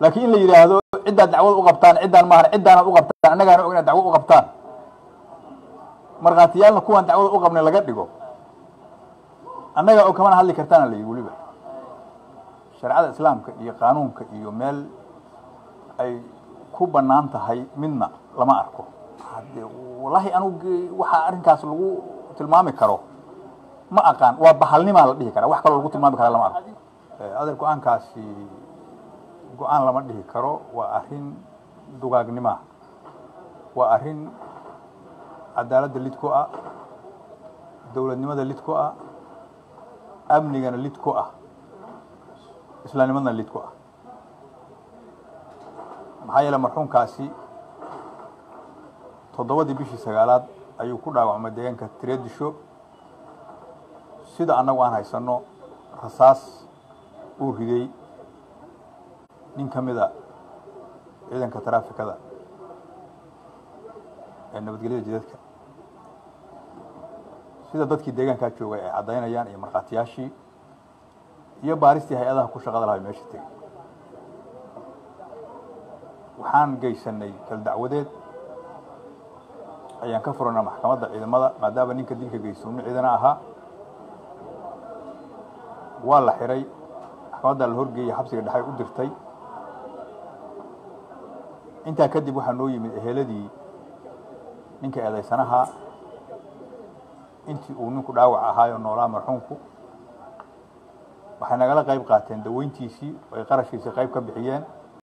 laakiin in la yidhaahdo ciddaad dacwad u qabtaan ciddaan maahan ciddaanaad u qabtaan annagaana og inaad dacwo u qabtaan markhaatiyaalna kuwaan dacwada u qabnay laga dhigo annagaa og kamana hadli kartaana la yidhi weliba shareecada islaamka iyo qaanuunka iyo meel ay ku bannaan tahay midna lama arko hadde wallaahi anugu waxaa arrinkaas lagu tilmaami karo ma aqaan waa bahalnimaa la dhihi karaa wax kaloo lagu tilmaami karaa lama arko adeer go-aankaasi go-aan lama dhihi karo waa arrin dugaagnimoa waa arrin cadaaladda lid ku ah dowladnimada lid ku ah amnigana lid ku ah islaamnimadana lid ku ah maxaa yeele marxuumkaasi toddobadii bishii sagaalaad ayuu ku dhaawacmay deegaanka tireedisho sida annagu aan haysanno rasaas uu riday nin ka mida ciidanka taraafikada ee nabadgelyada jidadka sida dadkii deegaankaa joogay ay caddaynayaan iyo markhaatiyaashii iyo baaristii hay-adaha ku shaqada lahay meesha tegey waxaan geysanay kal dacwadeed ayaan ka furanaa maxkamadda ciidamada maadaama ninka dilka geysto nin ciidana ahaa waa la xiray maxkamaddaa la horgeeyey xabsiga dhexay u dirtay intaa kadib waxaa noo yimid eheladii ninka eedaysanahaa intii uu ninku dhaawac ahaayo noolaa marxuumku waxay nagala qayb qaateen daweyntiisii oo ay qarashkiisii qayb ka bixiyeen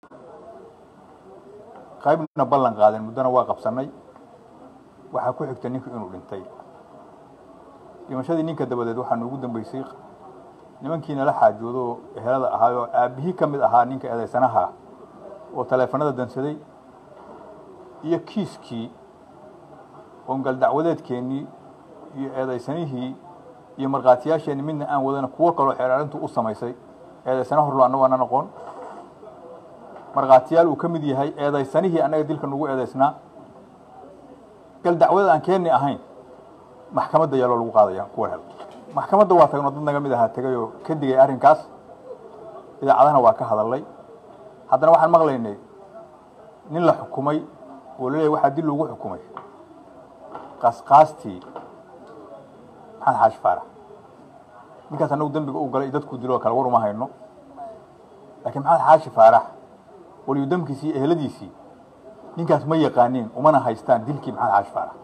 qaybna ballan qaadeen muddona waa qabsannay waxaa ku xigta ninku inuu dhintay dhimashadii ninka dabadeed waxaa noogu dambeysay nimankii nala xaajoodo ehelada ahaayoo aabbihii ka mid ahaa ninka eedaysanaha oo taleefanada dansaday iyo kiiskii oongal dacwadeedkeennii iyo eedaysanihii iyo markhaatiyaasheenni midna aan wadana kuwo kaloo xeeraarintu u samaysay eedaysana horlo annagu ana noqon markhaatiyaal uu ka mid yahay eedaysanihii annaga dilka nagu eedaysnaa gal dacwadad aan keenni ahayn maxkamadda yaaloo lagu qaadaya kuwa hel maxkamadda waa tagnoo dad naga mid ahaa tegay oo ka digay arrinkaas idaacadahana waa ka hadalnay haddana waxaan maqlaynay nin la xukumay oo laleeyahy waxaa dil loogu xukumay qaasqaastii maxamed xaashi faarax ninkaas annagu dembiga u galay dadku dilo kale war uma hayno laakiin maxamed xaashi faarax waliyu damkiisii iyo eheladiisii ninkaas ma yaqaaniin umana haystaan dilkii maxamed xaashi faarax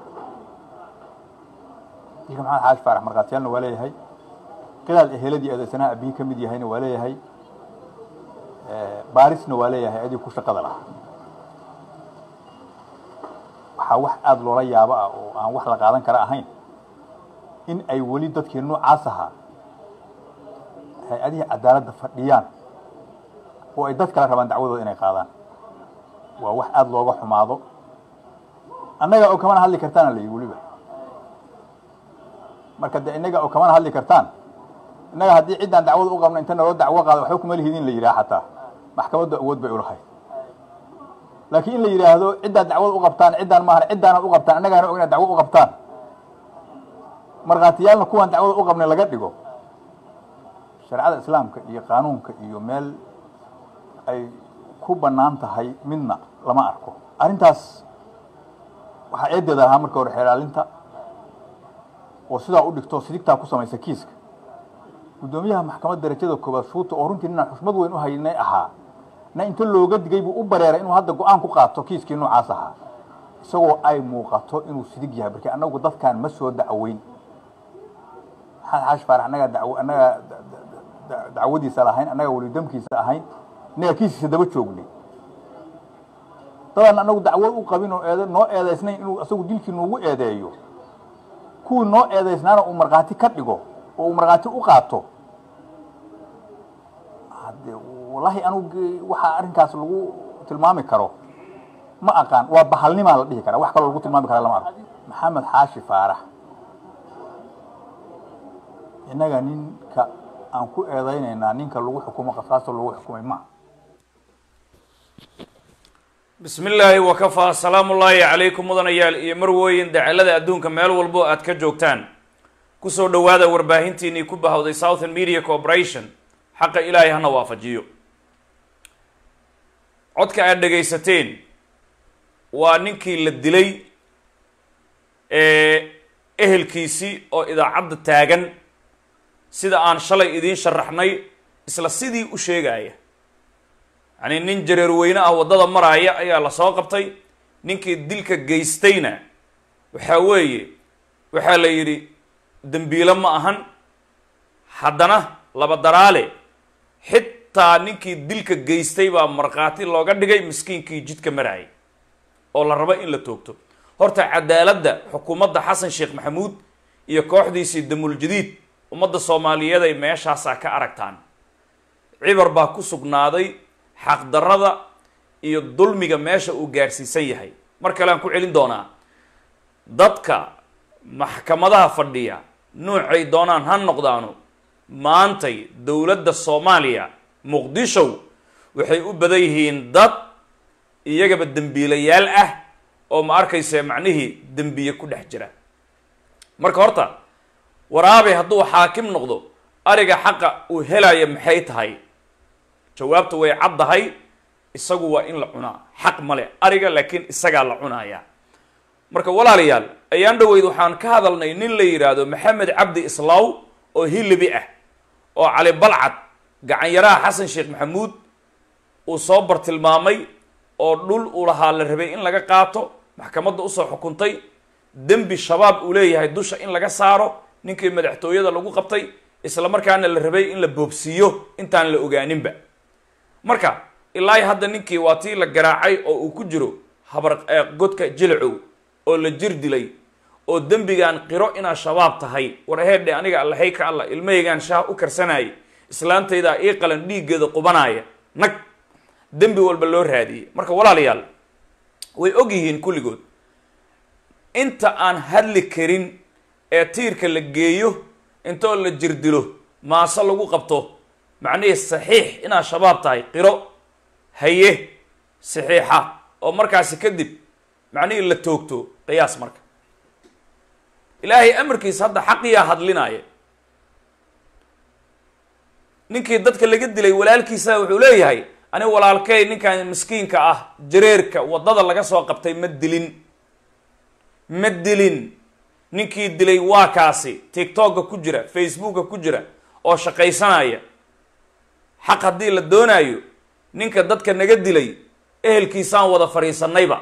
dilka maxamed xaashi faarax markhaatiyaalna waa leeyahay qilaal eheladii eedaysanaha abihi ka mid yahayna waa leeyahay baarisna waa leeyahay adii ku shaqada lahaa waxaa wax aada loola yaabo ah oo aan wax la qaadan kara ahayn in ay weli dadkii noocaas ahaa hay-adihii cadaaladda fadhiyaan oo ay dad kale rabaan dacwadooda inay qaadaan waa wax aada looga xumaado annaga oo kamana hadli kartaana la yidhi weliba marka de innaga oo kamana hadli kartaan innaga haddii ciddaan dacwada u qabna inta naloo dacwo qaada waxba kuma lihidin la yidhaha xataa maxkamaddu awood bay ulahayd laakiin in la yidhaahdo ciddaad dacwada u qabtaan ciddaan maahan ciddaanaad u qabtaan annagaana og inaad dacwo u qabtaan markhaatiyaalna kuwaan dacwada u qabnay laga dhigo shareecada islaamka iyo qaanuunka iyo meel ay ku bannaan tahay midna lama arko arrintaas waxaa eedeeda lahaa marka hore xeelaalinta oo sidaa u dhigto sidigtaa ku samaysa kiiska guddoomiyaha maxkamadda darajada koobaad shuuta oo runtii ninaan xushmad weyn u haynay ahaa na inta looga digay buu u bareeray inuu hadda go-aan ku qaato kiiskii noocaas ahaa isagoo ay muuqato inuu sidig yahay markii annagu dadkaan ma soo dacweyn maxamed xaashi faarax annagaa daw annagaa dacwadiisa lahayn annagaa welidamkiisa ahayn innagaa kiisiisa daba joognay dadaan annagu dacwad u qabin oo eed noo eedaysnayn inuu isagu dilkii noogu eedeeyo kuwii noo eedaysnaana uu markhaati ka dhigo oo uu markhaati u qaato hadde wallaahi anugu waxaa arrinkaas lagu tilmaami karo ma aqaan waa bahalnimaa la dhihi karaa wax kaloo lagu tilmaami karaa lama arko maxamed xaashi faarax innaga ninka aan ku eedaynaynaa ninka lagu xukumo qasqaasta lagu xukumay ma bismi illaahi wakafaa salaamu ullaahi calaykum mudanayaal iyo marwooyin dacalada adduunka meel walbo aad ka joogtaan kusoo dhowaada warbaahintiinii ku bahawday southern media corporation xaqa ilaahay hana waafajiyo codka aad dhegaysateen waa ninkii la dilay ehelkiisii oo idaacadda taagan sida aan shalay idiin sharaxnay isla sidii u sheegaya yacni nin jareer weyne ah waddada maraaya ayaa la soo qabtay ninkii dilka geystayna waxaa weeye waxaa la yidhi dembiilo ma ahan haddana laba daraale xitaa ninkii dilka geystay baa markhaati looga dhigay miskiinkii jidka maraayay oo la rabo in la toogto horta cadaaladda xukuumadda xasan sheekh maxamuud iyo kooxdiisii damul jadiid ummadda soomaaliyeed ay meeshaasaa ka aragtaan cibar baa ku sugnaaday xaqdarrada iyo dulmiga meesha uu gaarsiisan yahay mar kale aan ku celin doonaa dadka maxkamadaha fadhiya nuucay doonaan ha noqdaano maantay dowladda soomaaliya muqdishow waxay u badan yihiin dad iyagaba dembiilayaal ah oo ma arkayse macnihii dembiye ku dhex jira marka horta waraabe hadduu xaakim noqdo ariga xaqa uu helaya maxay tahay jawaabta way caddahay isagu waa in la cunaa xaq male ariga laakiin isagaa la cunaaya marka walaalayaal ayaan dhaweyd waxaan ka hadalnay nin la yidhaahdo maxamed cabdi islaaw oo hilibi ah oo cali balcad gacanyaraha xasan sheekh maxamuud uu soo bartilmaamay oo dhul uu lahaa la rabay in laga qaato maxkamadda usoo xukuntay dembi shabaab uu leeyahay dusha in laga saaro ninkii madaxtooyada lagu qabtay isla markaana la rabay in la boobsiiyo intaan la ogaaninba marka ilaa hadda ninkii waa tii la garaacay oo uu ku jiro habar godka jilcow oo la jir dilay oo dembigaan qiro inaad shabaab tahay war aheedhe aniga allahey ka alla ilmahaygaan shaah u karsanayay islaantaydaa ii qalan dhiiggeeda qubanaya nag dembi walba loo raadiyey marka walaalayaal way og yihiin kulligood inta aan hadli karin ee tiirka la geeyo intoo la jirdilo maaso lagu qabto macnihii saxiix inaad shabaab tahay qiro haye saxiixa oo markaasi kadib macnihii la toogto qiyaas marka ilaahay amarkiisa hadda xaqiyaa hadlinaya ninkii dadka laga dilay walaalkiisa wuxuu leeyahay ani walaalkey ninkan miskiinka ah jareerka waddada laga soo qabtay ma dilin ma dilin ninkii dilay waa kaasi tiktokka ku jira facebooka ku jira oo shaqaysanaya xaq haddii la doonaayo ninka dadka naga dilay ehelkiisaan wada fadhiisanayba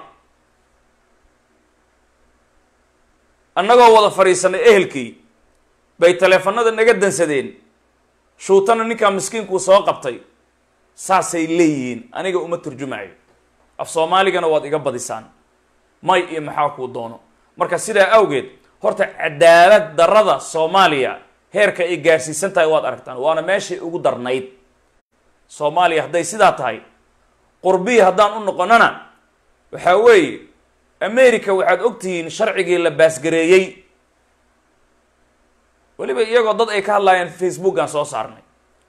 annagoo wada fadhiisanay ehelkii bay taleefanada naga dansadeen shuutana ninkaa miskiinkuu soo qabtay saasay leeyihiin aniga uma turjumayo af soomaaligana waad iga badisaan may iyo maxaa kuu doono marka sidaa awgeed horta cadaalad darrada soomaaliya heerka ay gaarsiisan tahay waad aragtaan waana meeshay ugu darnayd soomaaliya hadday sidaa tahay qurbiya haddaan u noqonana waxaa weeye america waxaad ogtihiin sharcigii la baasgareeyey weliba iyagoo dad ay ka hadlaayeen facebookaan soo saarnay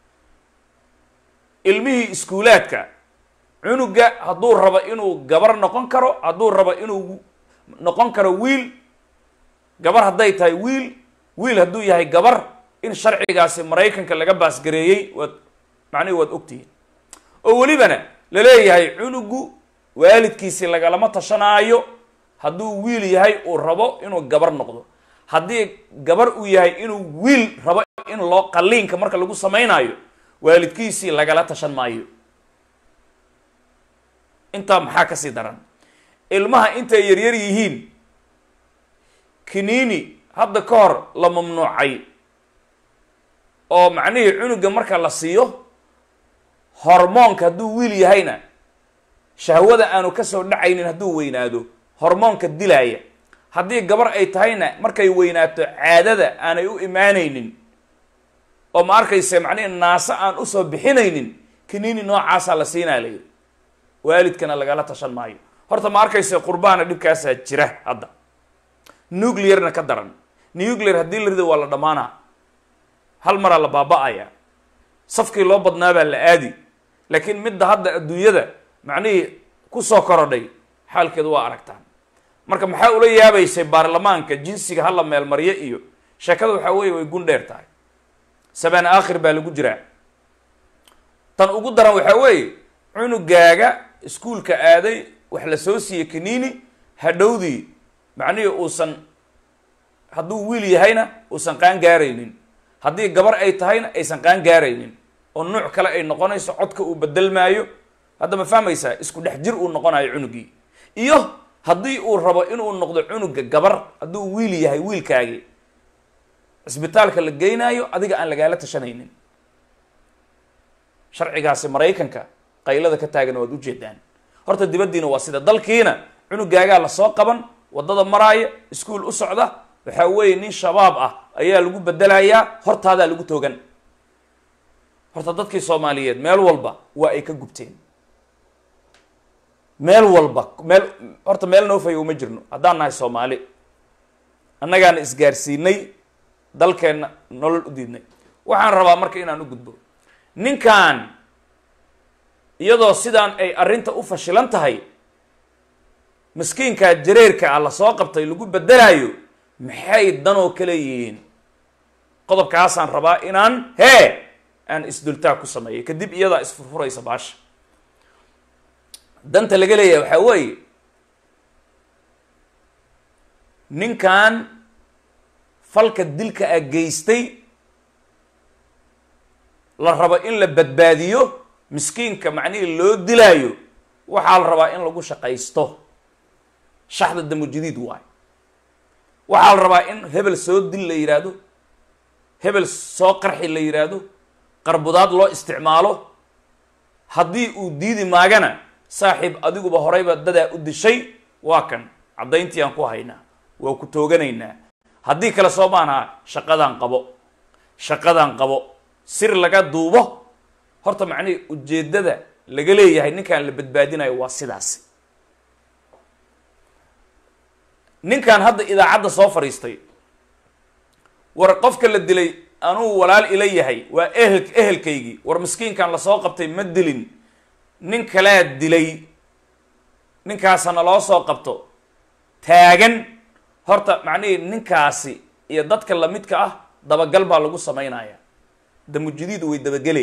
ilmihii iskuulaadka cunuga hadduu rabo inuu gabar noqon karo hadduu rabo inuu noqon karo wiil gabar hadday tahay wiil wiil hadduu yahay gabar in sharcigaasi maraykanka laga baasgareeyey waad macnihi waad ogtihiin oo welibana la leeyahay cunugu waalidkiisi lagalama tashanaayo hadduu wiil yahay uu rabo inuu gabar noqdo haddii gabar uu yahay inuu wiil rabo in loo qalliinka marka lagu samaynayo waalidkiisii lagala tashan maayo intaa maxaa kasii daran ilmaha intay yaryar yihiin kiniini hadda ka hor la mamnuucay oo macnihii cunuga marka la siiyo hormoonka hadduu wiil yahayna shahwada aanu kasoo dhacaynin hadduu weynaado hormoonka dilaaya haddii gabar ay tahayna markay weynaato caadada aanay u imaanaynin oo ma arkayse macnihi naase aan usoo bixinaynin kiniini noocaasaa la siinaa layidhi waalidkana lagala tashan maayo horta ma arkayse qurbaana dhibkaasaa jira hadda nuclearna ka daran nuclear haddii la rido waa la dhammaanaa hal maraa la baaba-aya safkii loo badnaabaa la aadi laakiin midda hadda adduunyada macnihii kusoo korodhay xaalkeedu waa aragtaan marka maxaa ula yaabaysay baarlamaanka jinsiga hala meelmaryo iyo sheekada waxaa weeye way gun dheer tahay sabaan aakhir baa lagu jiraa tan ugu daran waxaa weeye cunugaaga iskuulka aaday wax la soo siiyey kaniini hadhowdii macnihii uusan hadduu wiil yahayna uusan qaan gaaraynin haddii gabar ay tahayna aysan qaan gaaraynin oo nuuc kale ay noqonayso codka uu bedelmaayo hadda ma fahmaysaa isku dhex jir uu noqonayo cunugii iyo haddii uu rabo inuu noqdo cunuga gabar hadduu wiil yahay wiilkaagii cisbitaalka la geynaayo adiga aan lagaala tashanaynin sharcigaasi maraykanka qaylada ka taagan waad ujeedaan horta dibaddiina waa sida dalkiina cunugaagaa lasoo qaban waddada maraaya iskuol u socda waxaa weeye nin shabaab ah ayaa lagu bedelayaa hortaadaa lagu toogan horta dadkii soomaaliyeed meel walba waa ay ka gubteen meel walba meel horta meel noofayo uma jirno haddaan nahay soomaali annagaana isgaarsiinay dalkeenna nolol u diidnay waxaan rabaa marka inaan u gudbo ninkan iyadoo sidaan ay arrinta u fashilan tahay maskiinkaa jareerka ah lasoo qabtay lagu bedelaayo maxay danoo kale yihiin qodobkaasaan rabaa inaan hee aan isdultaa ku sameeyo kadib iyadaa isfurfuraysa baasha danta laga leeyahay waxaa weeye ninkan falka dilka a geystay la rabo in la badbaadiyo miskiinka macnihii loo dilaayo waxaa la rabaa in lagu shaqaysto shaxda damujadiid waayo waxaa la rabaa in hebel soo dil la yidhaahdo hebel soo qarxi la yidhaahdo qarbudaad loo isticmaalo haddii uu diidi maagana saaxiib adiguba horeyba dadaa u dishay waa kan caddayntii aan ku haynaa waa ku tooganaynaa haddii kale soo maanaha shaqadaan qabo shaqadaan qabo sir laga duubo horta macnihii ujeeddada laga leeyahay ninkan la badbaadinayo waa sidaasi ninkan hadda idaacadda soo fadhiistay war qofka la dilay anuu walaal ila yahay waa ehel ehelkaygii war miskiinkan lasoo qabtay ma dilin nin kalaa dilay ninkaasana loo soo qabto taagan horta macnihii ninkaasi iyo dadka lamidka ah dabagal baa lagu samaynaya damujadiid way dabagelay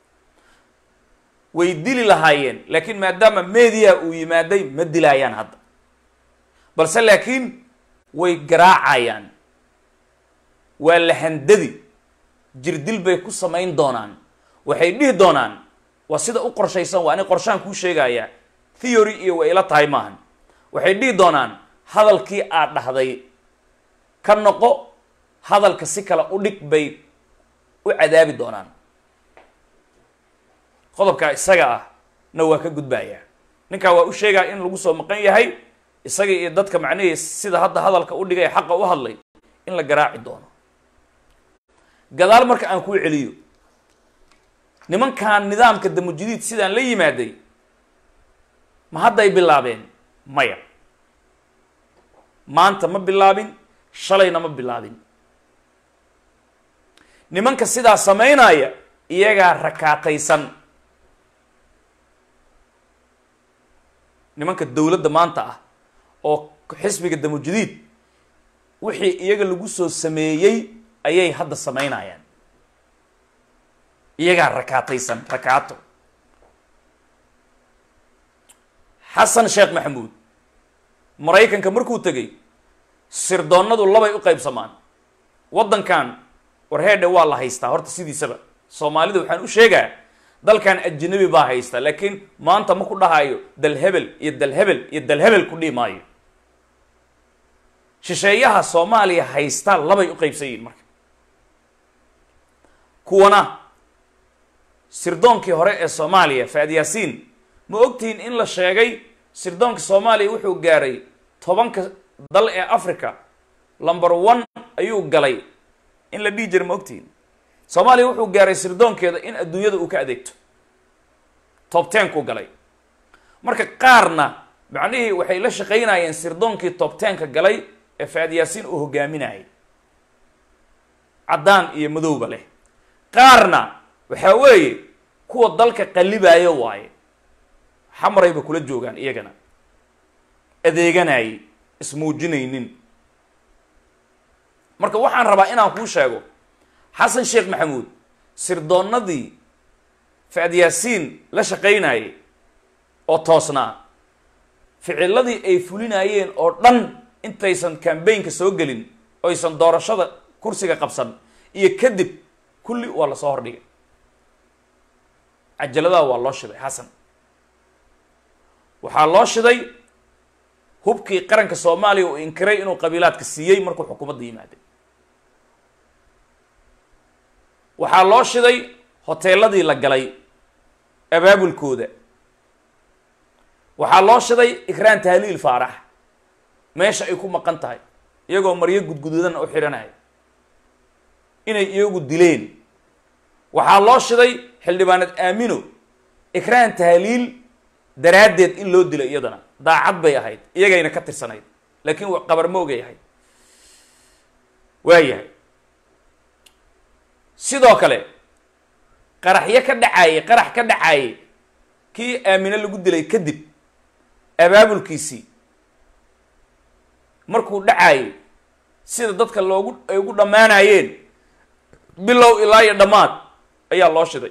way dili lahaayeen laakiin maadaama media uu yimaaday ma dilaayaan hadda balse laakiin way garaacayaan waa la handadi jirdil bay ku samayn doonaan waxay dhihi doonaan waa sida u qorshaysan waa ani qorshaan kuu sheegayaa theory iyo way ila tahay maahan waxay dhihi doonaan hadalkii aad dhahday ka noqo hadalka si kale u dhig bay u cadaabi doonaan qodobkaa isaga ah na waa ka gudbayaa ninkaa waa u sheegaa in lagu soo maqan yahay isaga iyo dadka macnihii sida hadda hadalka u dhigay xaqa u hadlay in la garaaci doono gadaal marka aan kuu celiyo nimankan nidaamka damujadiid sidaan la yimaaday ma hadday bilaabeen maya maanta ma bilaabin shalayna ma bilaabin nimanka sidaa samaynaya iyagaa rakaataysan nimanka dowladda maanta ah oo xisbiga damujadiid wixii iyaga lagu soo sameeyey ayay hadda samaynayaan iyagaa rakaataysan rakaato xasan sheekh maxamuud maraykanka markuu tegay sirdoonnadu labay u qaybsamaan waddankan warheedhe waa la haystaa horta sidiisaba soomaalida waxaan u sheegaa dalkan ajnabi baa haysta laakiin maanta ma ku dhahayo dalhebel iyo dalhebel iyo dalhebel ku dhihi maayo shisheeyaha soomaaliya haystaa labay u qaybsan yihiin marka kuwana sirdoonkii hore ee soomaaliya faad yaasiin ma ogtihiin in la sheegay sirdoonka soomaaliya wuxuu gaaray tobanka dal ee africa number one ayuu galay in la dhihi jira ma ogtihiin soomaaliya wuxuu gaaray sirdoonkeeda in adduunyada uu ka adeegto top tenkuu galay marka qaarna macnihii waxay la shaqaynayeen sirdoonkii top tenka galay ee faad yaasiin uu hogaaminayay caddaan iyo madowba leh qaarna waxaa weeye kuwa dalka qallibaayo waaye xamarayba kula joogaan iyagana adeeganayay ismuujinaynin marka waxaan rabaa inaan kuu sheego xasan sheekh maxamuud sirdoonnadii faad yaasiin la shaqaynayay oo toosnaa ficiladii ay fulinayeen oo dhan intaysan cambaynka soo gelin oysan doorashada kursiga qabsan iyo kadib kulli waa lasoo hordhigay cajaladaha waa loo shiday xasan waxaa loo shiday hubkii qaranka soomaaliya uu inkiray inuu qabiilaadka siiyey markuu xukuumadda yimaaday waxaa loo shiday hoteeladii la galay abaabulkooda waxaa loo shiday ikraan tahliil faarax meesha ay ku maqan tahay iyagoo maryo gudgududan u xidhanaya inay iyagu dileen waxaa loo shiday xildhibaanad aamino ikraan tahliil daraaddeed in loo dilo iyadana daacad bay ahayd iyagayna ka tirsanayd laakiin qabar moogay ahayd waayahay sidoo kale qaraxyo ka dhacaayey qarax ka dhacaayey kii aamine lagu dilay kadib abaabulkiisii markuu dhacaayey sida dadka loogu ay ugu dhammaanayeen bilow ilaa iyo dhammaad ayaa loo shiday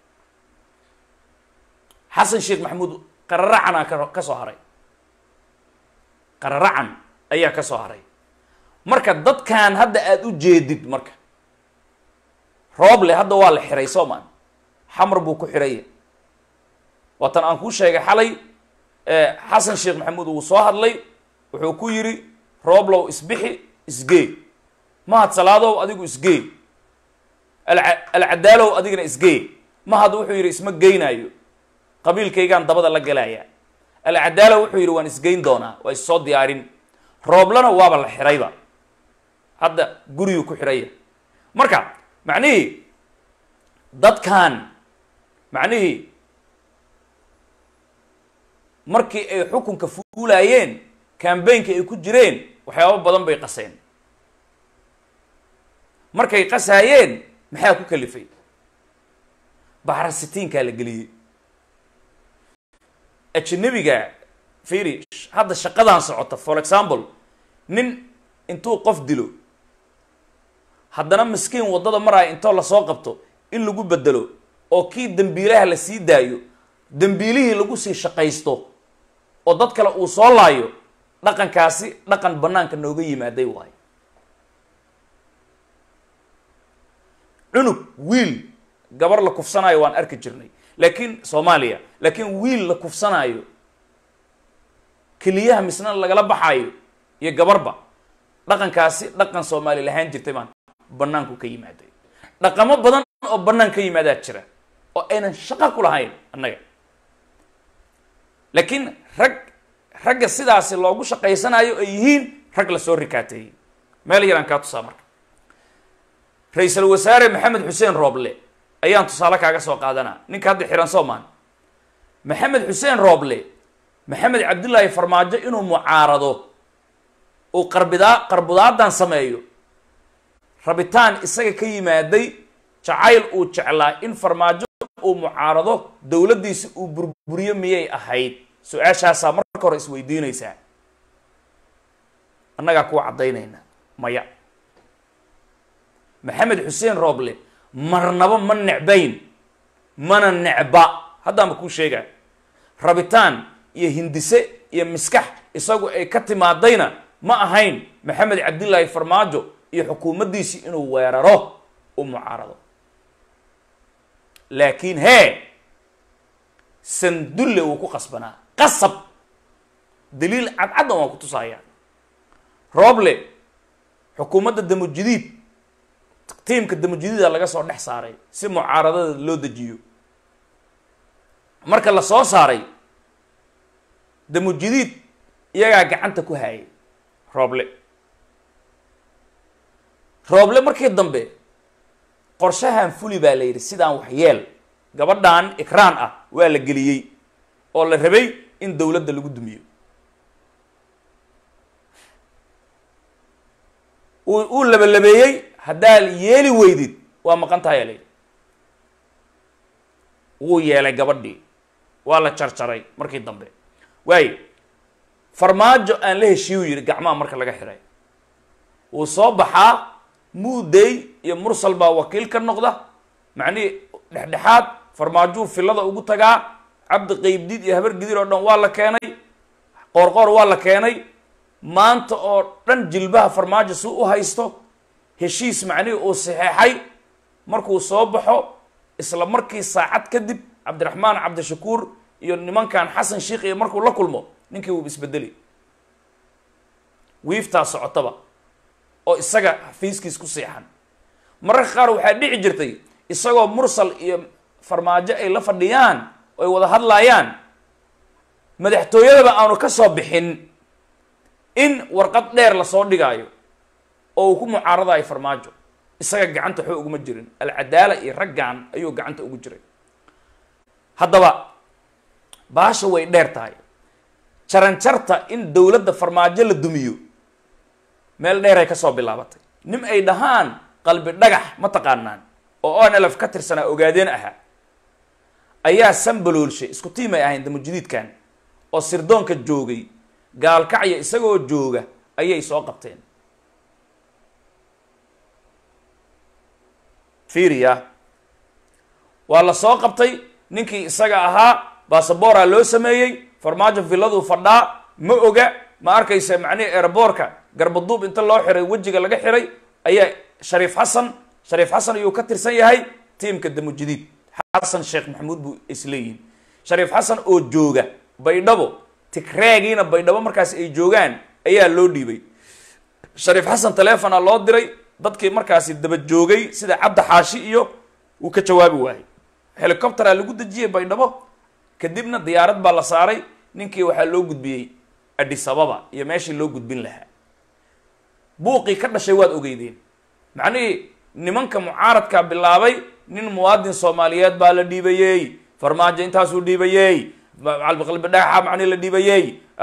xasan sheekh maxamuud qararacanaa ka ka soo haray qararacan ayaa ka soo haray marka dadkan hadda aada u jeedid marka rooble hadda waa la xiray soomaan xamar buu ku xiraya waatan aan kuu sheegay xalay xasan sheekh maxamuud uu soo hadlay wuxuu ku yidhi rooblow isbixi isgee mahad salaadow adigu isgee alcadaalow adigana isgee mahad wuxuu yidhi isma geynaayo qabiilkaygaan dabada la galaya alcadaalow wuxuu yidhi waan isgeyn doonaa waa issoo diyaarin rooblana waaba la xirayba hadda guriguu ku xiraya marka macnihii dadkan macnihii markii ay xukunka fuulaayeen cambaynka ay ku jireen waxyaabo badan bay qaseen markay qasaayeen maxaa ku kalifay baxrasitiinkaa la geliyey ajnabiga firi hadda shaqadan socota for example nin intuu qof dilo haddana miskiin waddada maraya intoo lasoo qabto in lagu bedelo oo kii dembiilaha la sii daayo dembiilihii lagu sii shaqaysto oo dad kale uu soo laayo dhaqankaasi dhaqan banaanka nooga yimaaday waayo cunug wiil gabar la kufsanaayo waan arki jirnay laakiin soomaaliya laakiin wiil la kufsanaayo keliyaha misna lagala baxaayo iyo gabarba dhaqankaasi dhaqan soomaali lahaan jirtay maan banaanku ka yimaaday dhaqamo badan oo banaan ka yimaadaa jira oo aynan shaqo ku lahayn annaga laakiin rag ragga sidaasi loogu shaqaysanayo ay yihiin rag lasoo rikaateeyey meel yaraan kaa tusaa marka ra-iisul wasaare maxamed xuseen rooble ayaan tusaale kaaga soo qaadanaa ninka hadda xiran soomaan maxamed xuseen rooble maxamed cabdullaahi farmaajo inuu mucaarado uu qarbidaa qarbudaadan sameeyo rabitaan isaga ka yimaaday jacayl uu jeclaa in farmaajo uu mucaarado dowladdiisi uu burburiyo miyay ahayd su-aashaasaa marka hore isweydiinaysaa annagaa kuwa caddaynayna maya maxamed xuseen rooble marnaba ma necbayn mana necba haddaanba kuu sheegaa rabitaan iyo hindise iyo miskax isagu ay ka timaadayna ma ahayn maxamed cabdillaahi farmaajo iyo xukuumaddiisii inuu weeraro u mucaarado laakiin hee sandulle wuu ku qasbanaa qasab daliil cadcaddan waan ku tusaaya rooble xukuumadda damujidiid tiimka damujidiida laga soo dhex saaray si mucaaradada loo dejiyo marka la soo saaray damujidiid iyagaa gacanta ku hayay rooble rooble markii dambe qorshahan fuli baa la yidhi sidaan wax yeel gabadhan ikraan ah waa la geliyey oo la rabay in dowladda lagu dumiyo uu uu labalabeeyey haddaa yeeli weydid waa maqan tahay aa la yidhi wuu yeelay gabadhii waa la jarjaray markii dambe waayo farmaajo aan la heshiiyu yidhi gacmaha marka laga xiray wuu soo baxaa muudey iyo mursal baa wakiil ka noqda macnihii dhexdhexaad farmaajuu fillada ugu tagaa cabdi qeybdiid iyo habar gidir oo dhan waa la keenay qoorqoor waa la keenay maanta oo dhan jilbaha farmaajo si u haysto heshiis macnihii uu saxeexay markuu soo baxo isla markii saacad kadib cabdiraxmaan cabdishakuur iyo nimankan xasan sheikh iyo markuu la kulmo ninkii wuu isbedeli wiiftaa socotaba oo isaga xafiiskiis ku seexan mararka qaar waxaa dhici jirtay isagoo mursal iyo farmaajo ay la fadhiyaan oo ay wada hadlaayaan madaxtooyadaba aanu ka soo bixin in warqad dheer lasoo dhigaayo oo uu ku mucaaradayo farmaajo isaga gacanta waxba uguma jirin alcadaala iyo raggan ayuu gacanta ugu jiray haddaba baasha way dheer tahay jaranjarta in dowladda farmaajo la dumiyo meel dheeray kasoo bilaabatay nin ay dhahaan qalbi dhagax ma taqaanaan oo onlf ka tirsanaa ogaadeen ahaa ayaa sambaloolshay isku tiimay ahayn damujidiidkan oo sirdoonka joogay gaalkacya isagoo jooga ayay soo qabteen fiiriya waa la soo qabtay ninkii isaga ahaa basaboora loo sameeyey farmaajo villaduu fadhaa ma oga ma arkaysa macnihi airboorka garbaduub inta loo xiray wejiga laga xiray ayaa shariif xasan shariif xasan ayuu ka tirsan yahay tiimka damujidiid xasan sheekh maxamuud buu isleeyihin shariif xasan oo jooga baydhabo tigraagiina baydhabo markaas ay joogaan ayaa loo dhiibay shariif xasan telefona loo diray dadkii markaasi daba joogay sida cabdi xaashi iyo wuu ka jawaabi waayey helicoptera lagu dejiyey baydhabo kadibna diyaarad baa la saaray ninkii waxaa loo gudbiyey adisababa iyo meeshii loo gudbin lahaa buuqii ka dhashay waad ogeydeen macnihii nimanka mucaaradkaa bilaabay nin muwaadin soomaaliyeed baa la dhiibayey farmaajo intaasuu dhiibayey qalbi dhagaxa macnihi la dhiibayey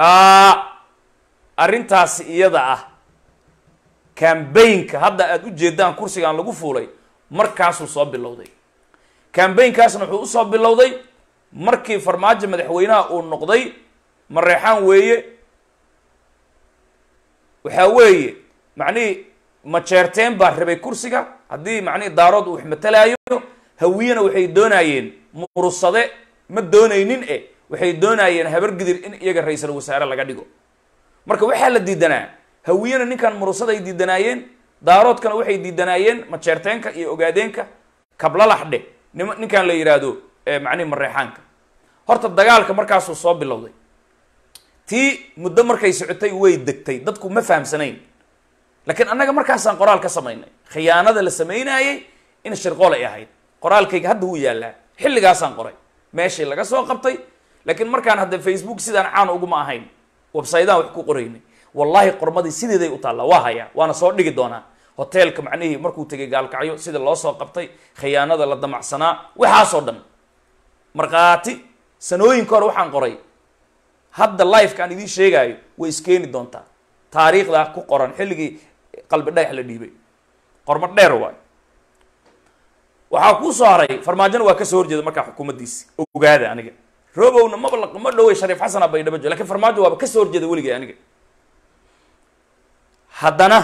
arrintaasi iyada ah cambaynka hadda aada u jeedaan kursigaan lagu fuulay markaasuu soo bilowday cambaynkaasna wuxuu usoo bilowday markii farmaajo madaxweynaha uu noqday mareexaan weeye waxaa weeye macnihii majeerteen baa rabay kursiga haddii macnihii daarood uu waxmatalaayo hawiyena waxay doonaayeen murusade ma doonaynin e waxay doonaayeen habargidir in iyaga ra-iisal wasaare laga dhigo marka waxaa la diidanaa hawiyena ninkan murusada ay diidanaayeen daaroodkana waxay diidanaayeen majeerteenka iyo ogaadeenka kablalaxdhe nim ninkan la yidhaahdo macnihi mareexaanka horta dagaalka markaasuu soo bilowday tii muddo markay socotay way degtay dadku ma fahamsanayn laakiin annaga markaasaan qoraal ka samaynay khiyaanada la samaynaayey in shirqool ay ahayd qoraalkayga hadda wuu yaallaa xilligaasaan qoray meeshii laga soo qabtay laakiin markaan hadda facebook sidaan caan uguma ahayn websaydahan wax ku qoraynay wallahi qormadii sideeday u taallaa waa hayaa waana soo dhigi doonaa hoteelka macnihii markuu tegay gaalkacyo sida loo soo qabtay khiyaanada la damacsanaa waxaasoo dhan markhaati sanooyinka hore waxaan qoray hadda lifeka aan idiin sheegaayo way iskeeni doontaa taariikhdaa ku qoran xilligii qalbi dhagax la dhiibay qormo dheer waayo waxaa kuu soo haray farmaajona waa kasoo horjeeda markaa xukuumaddiisi ogaada aniga robowna maba ma dhowey shariif xasana baydhabo jo lakin farmaajo waaba kasoo horjeeda weligay aniga haddana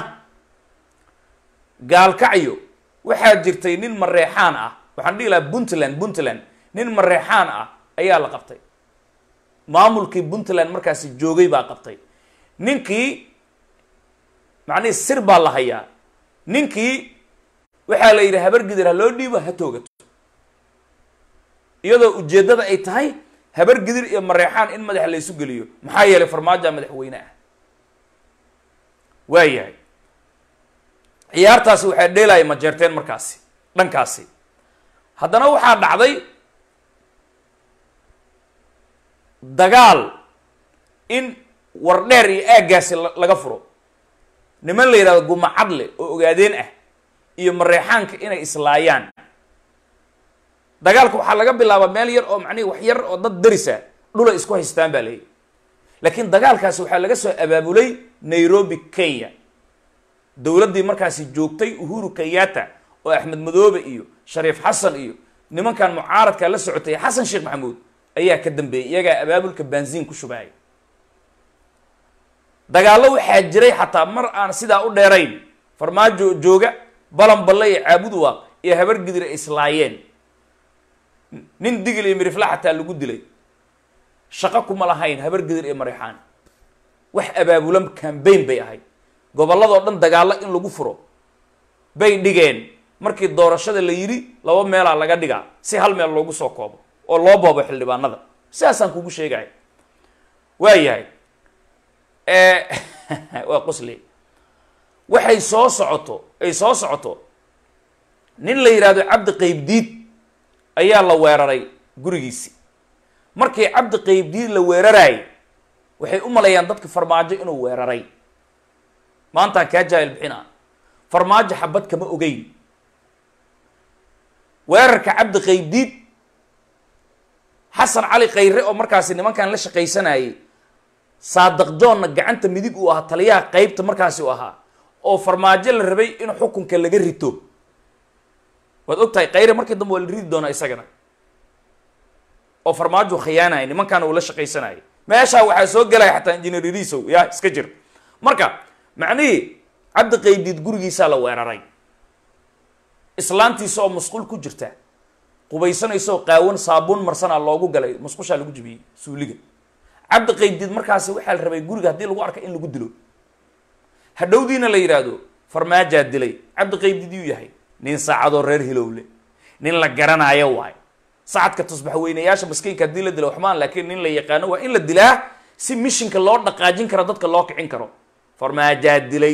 gaalkacyo waxaa jirtay nin mareexaan ah waxaan dhihi lahaa puntland puntland nin mareexaan ah ayaa la qabtay maamulkii puntland markaasi joogay baa qabtay ninkii macnihii sir baa la hayaa ninkii waxaa la yidhi habargidir ha loo dhiibo ha toogato iyadoo ujeeddada ay tahay habargidir iyo mareexaan in madaxa la isu geliyo maxaa yeelay farmaajoa madaxweyne ah waa yahay ciyaartaasi waxaa dheelaya majeerteen markaasi dhankaasi haddana waxaa dhacday dagaal in wardheer iyo aaggaasi laga furo niman la yidhahdo gumacadle oo ogaadeen ah iyo mareexaanka inay islaayaan dagaalka waxaa laga bilaabaa meel yar oo macnihi wax yar oo dad darisa dhula isku haystaan baa leeyahy laakiin dagaalkaasi waxaa laga soo abaabulay nairobi kenya dowladdii markaasi joogtay uhuru kenyatta oo axmed madoobe iyo shariif xasan iyo nimankan mucaaradka la socotay xasan sheekh maxamuud ayaa ka dambeeyey iyagaa abaabulka banziin ku shubaaya dagaallo waxaa jiray xataa mar aan sidaa u dheerayn farmaajo jooga balan balle iyo caabuduwaaq iyo habargidir ay islaayeen nin digil iyo mirifla xataa lagu dilay shaqo kuma lahayn habar gidir iyo marexaan wax abaabulan cambaign bay ahayd gobolladoo dhan dagaallo in lagu furo bay dhigeen markii doorashada la yidhi laba meelaa laga dhigaa si hal meel loogu soo koobo oo loo boobo xildhibaanada sidaasaan kugu sheegaya waa yahay waa qosle waxay soo socoto ay soo socoto nin la yidhaahdo cabdi qaybdiid ayaa la weeraray gurigiisi markii cabdi qaybdiid la weeraraayay waxay u maleeyaan dadka farmaajo inuu weeraray maantaan kaa jaahil bixina farmaajo xabad kama ogeyn weerarka cabdi qaybdiid xasan cali khayre oo markaasi nimankan la shaqaysanayay saadaq joonna gacanta midig uu ahaa taliyaha qeybta markaasi u ahaa oo farmaajo la rabay in xukunka laga rito waad og tahay khayre markii dambe waa la ridi doonaa isagana oo farmaajo khiyaanaya nimankaana uu la shaqaysanayay meeshaa waxaa soo gelaya xataa injineer irisow yaa iska jir marka macnihii cabdi qaybdiid gurigiisaa la weeraray islaantiisa oo musqul ku jirta qubaysanaysa oo qaawan saabuun marsanaa loogu galay musqushaa lagu jibiyey suuliga cabdi qaybdiid markaasi waxaa la rabay guriga haddii lagu arka in lagu dilo hadhowdiina la yidhaahdo farmaajaa dilay cabdi qaybdiid yuu yahay nin saacadoo reer hilowle nin la garanaayo waay sacadka tusbaxweynayaasha maskiinka haddii la dila waxmaan laakiin nin la yaqaano waa in la dilaa si mishinka loo dhaqaajin karo dadka loo kicin karo farmaajaa dilay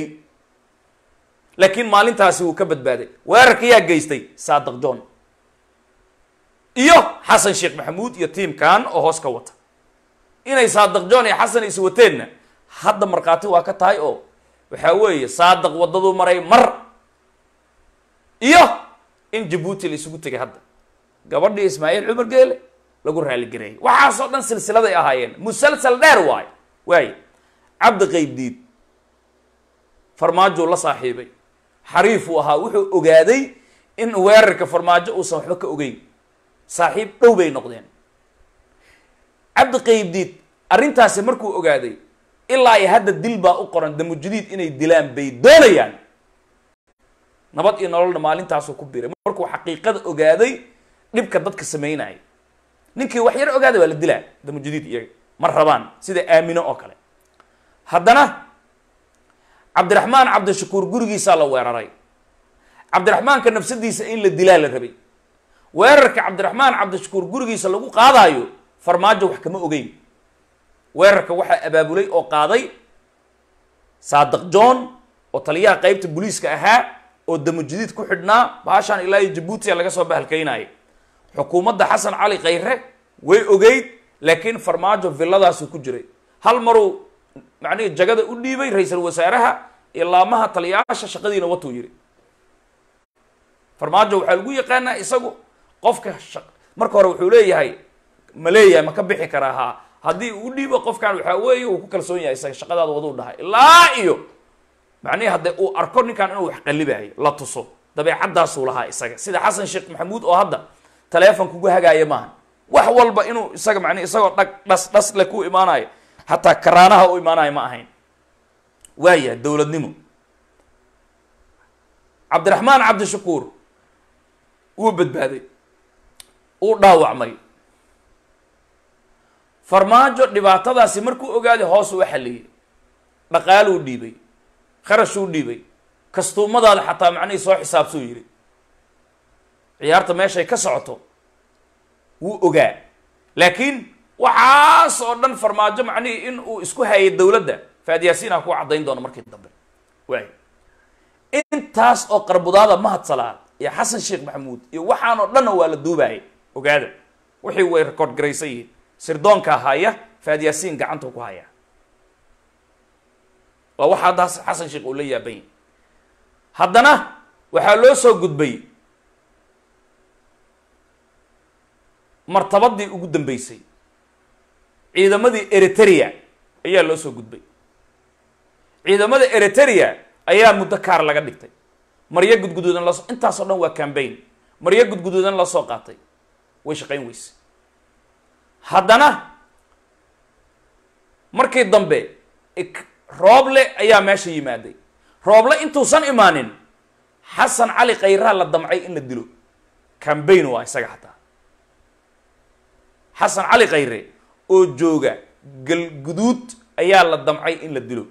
laakiin maalintaasi wuu ka badbaaday weerarka yaa geystay saadaq john iyo xasan sheekh maxamuud iyo tiimkan oo hoos ka wata inay saadaq john iyo xasan is wateenna hadda markhaati waa ka tahay oo waxaa weeye saadaq waddaduu maray mar iyo in jabuuti la isugu tegay hadda gabadhii ismaaciil cumar geele lagu raaligareeyay waxaasoo dhan silsiladay ahaayeen musalsal dheer waayo waaye cabdi qaybdiid farmaajou la saaxiibay xariifuu ahaa wuxuu ogaaday in weerarka farmaajo uusan waxba ka ogeyn saaxiib dhow bay noqdeen cabdi qaybdiid arrintaasi markuu ogaaday ilaa iyo hadda dil baa u qoran damujudiid inay dilaan bay doonayaan nabad iyo nololna maalintaasuu ku biray markuu xaqiiqada ogaaday dhibka dadka sameynaya ninkii wax yar ogaaday waa la dilaa damujudiid iyaga ma rabaan sida aamino oo kale haddana cabdiraxmaan cabdishakuur gurigiisaa la weeraray cabdiraxmaanka nafsadiisa in la dilaa la rabay weerarka cabdiraxmaan cabdishakuur gurigiisa lagu qaadaayo farmaajo wax kama ogeyn weerarka waxaa abaabulay oo qaaday saadaq john oo taliyaha qeybta booliiska ahaa oo damujudiid ku xidhnaa baashaan ilaa iyo jabuutiya laga soo bahalkaynaya xukuumadda xasan cali khayre way ogeyd laakiin farmaajo villadaasu ku jiray hal maruu macnihi jagada u dhiibay ra-iisul wasaaraha iyo laamaha taliyaasha shaqadiina watuu yidhi farmaajo waxaa lagu yaqaanaa isagu qofka marka hore wuxuu leeyahay ma leeyahay ma ka bixi karaa haa haddii uu dhiibo qofkan waxaa weeye uu ku kalsoon yahay isaga shaqadaada waduu dhahay ilaa iyo macnihi hadde uu arko ninkan inuu wax qalibayo la tuso dabeecaddaasuu lahaa isaga sida xasan sheekh maxamuud oo hadda taleefon kugu hagaaya maaha wax walba inuu isaga macnihi isagoo dhag dhas dhas le ku imaanayo hataa karaanaha u imaanayo ma ahayn waayahay dowladnimo cabdiraxmaan cabdishakuur wuu badbaaday uu dhaawacmay farmaajo dhibaatadaasi markuu ogaaday hoos uu xalliyey dhaqaaluu dhiibay kharashuu dhiibay kastuumadaada xataa macnihii soo xisaabsuu yidhi ciyaarta meeshay ka socoto wuu ogaa laakiin waxaas oo dhan farmaajo macnihii in uu isku hayay dowladda faadyaasiinha ku caddayn doono markii dambe waay intaas oo qarbudaada mahad salaad iyo xasan sheekh maxamuud iyo waxaan oo dhanna waa la duubaayay ogaada wixii way record garaysan yihiin sirdoonka haya faadyaasiin gacanta ku haya waa waxa hadda xasan sheekh uu la yaaban yahy haddana waxaa loo soo gudbay martabadii ugu dambeysay ciidamadii eritrea ayaa loo soo gudbay ciidamada eritrea ayaa muddo kaar laga dhigtay maryo gudguduudan lasoo intaasoo dhan waa cambaign maryo gudguduudan la soo qaatay way shaqayn weyse haddana markii dambe rooble ayaa meesha yimaaday rooble intuusan imaanin xasan cali khayraha la damcay in la dilo cambaign waa isaga xataa xasan cali khayre oo jooga galguduud ayaa la damcay in la dilo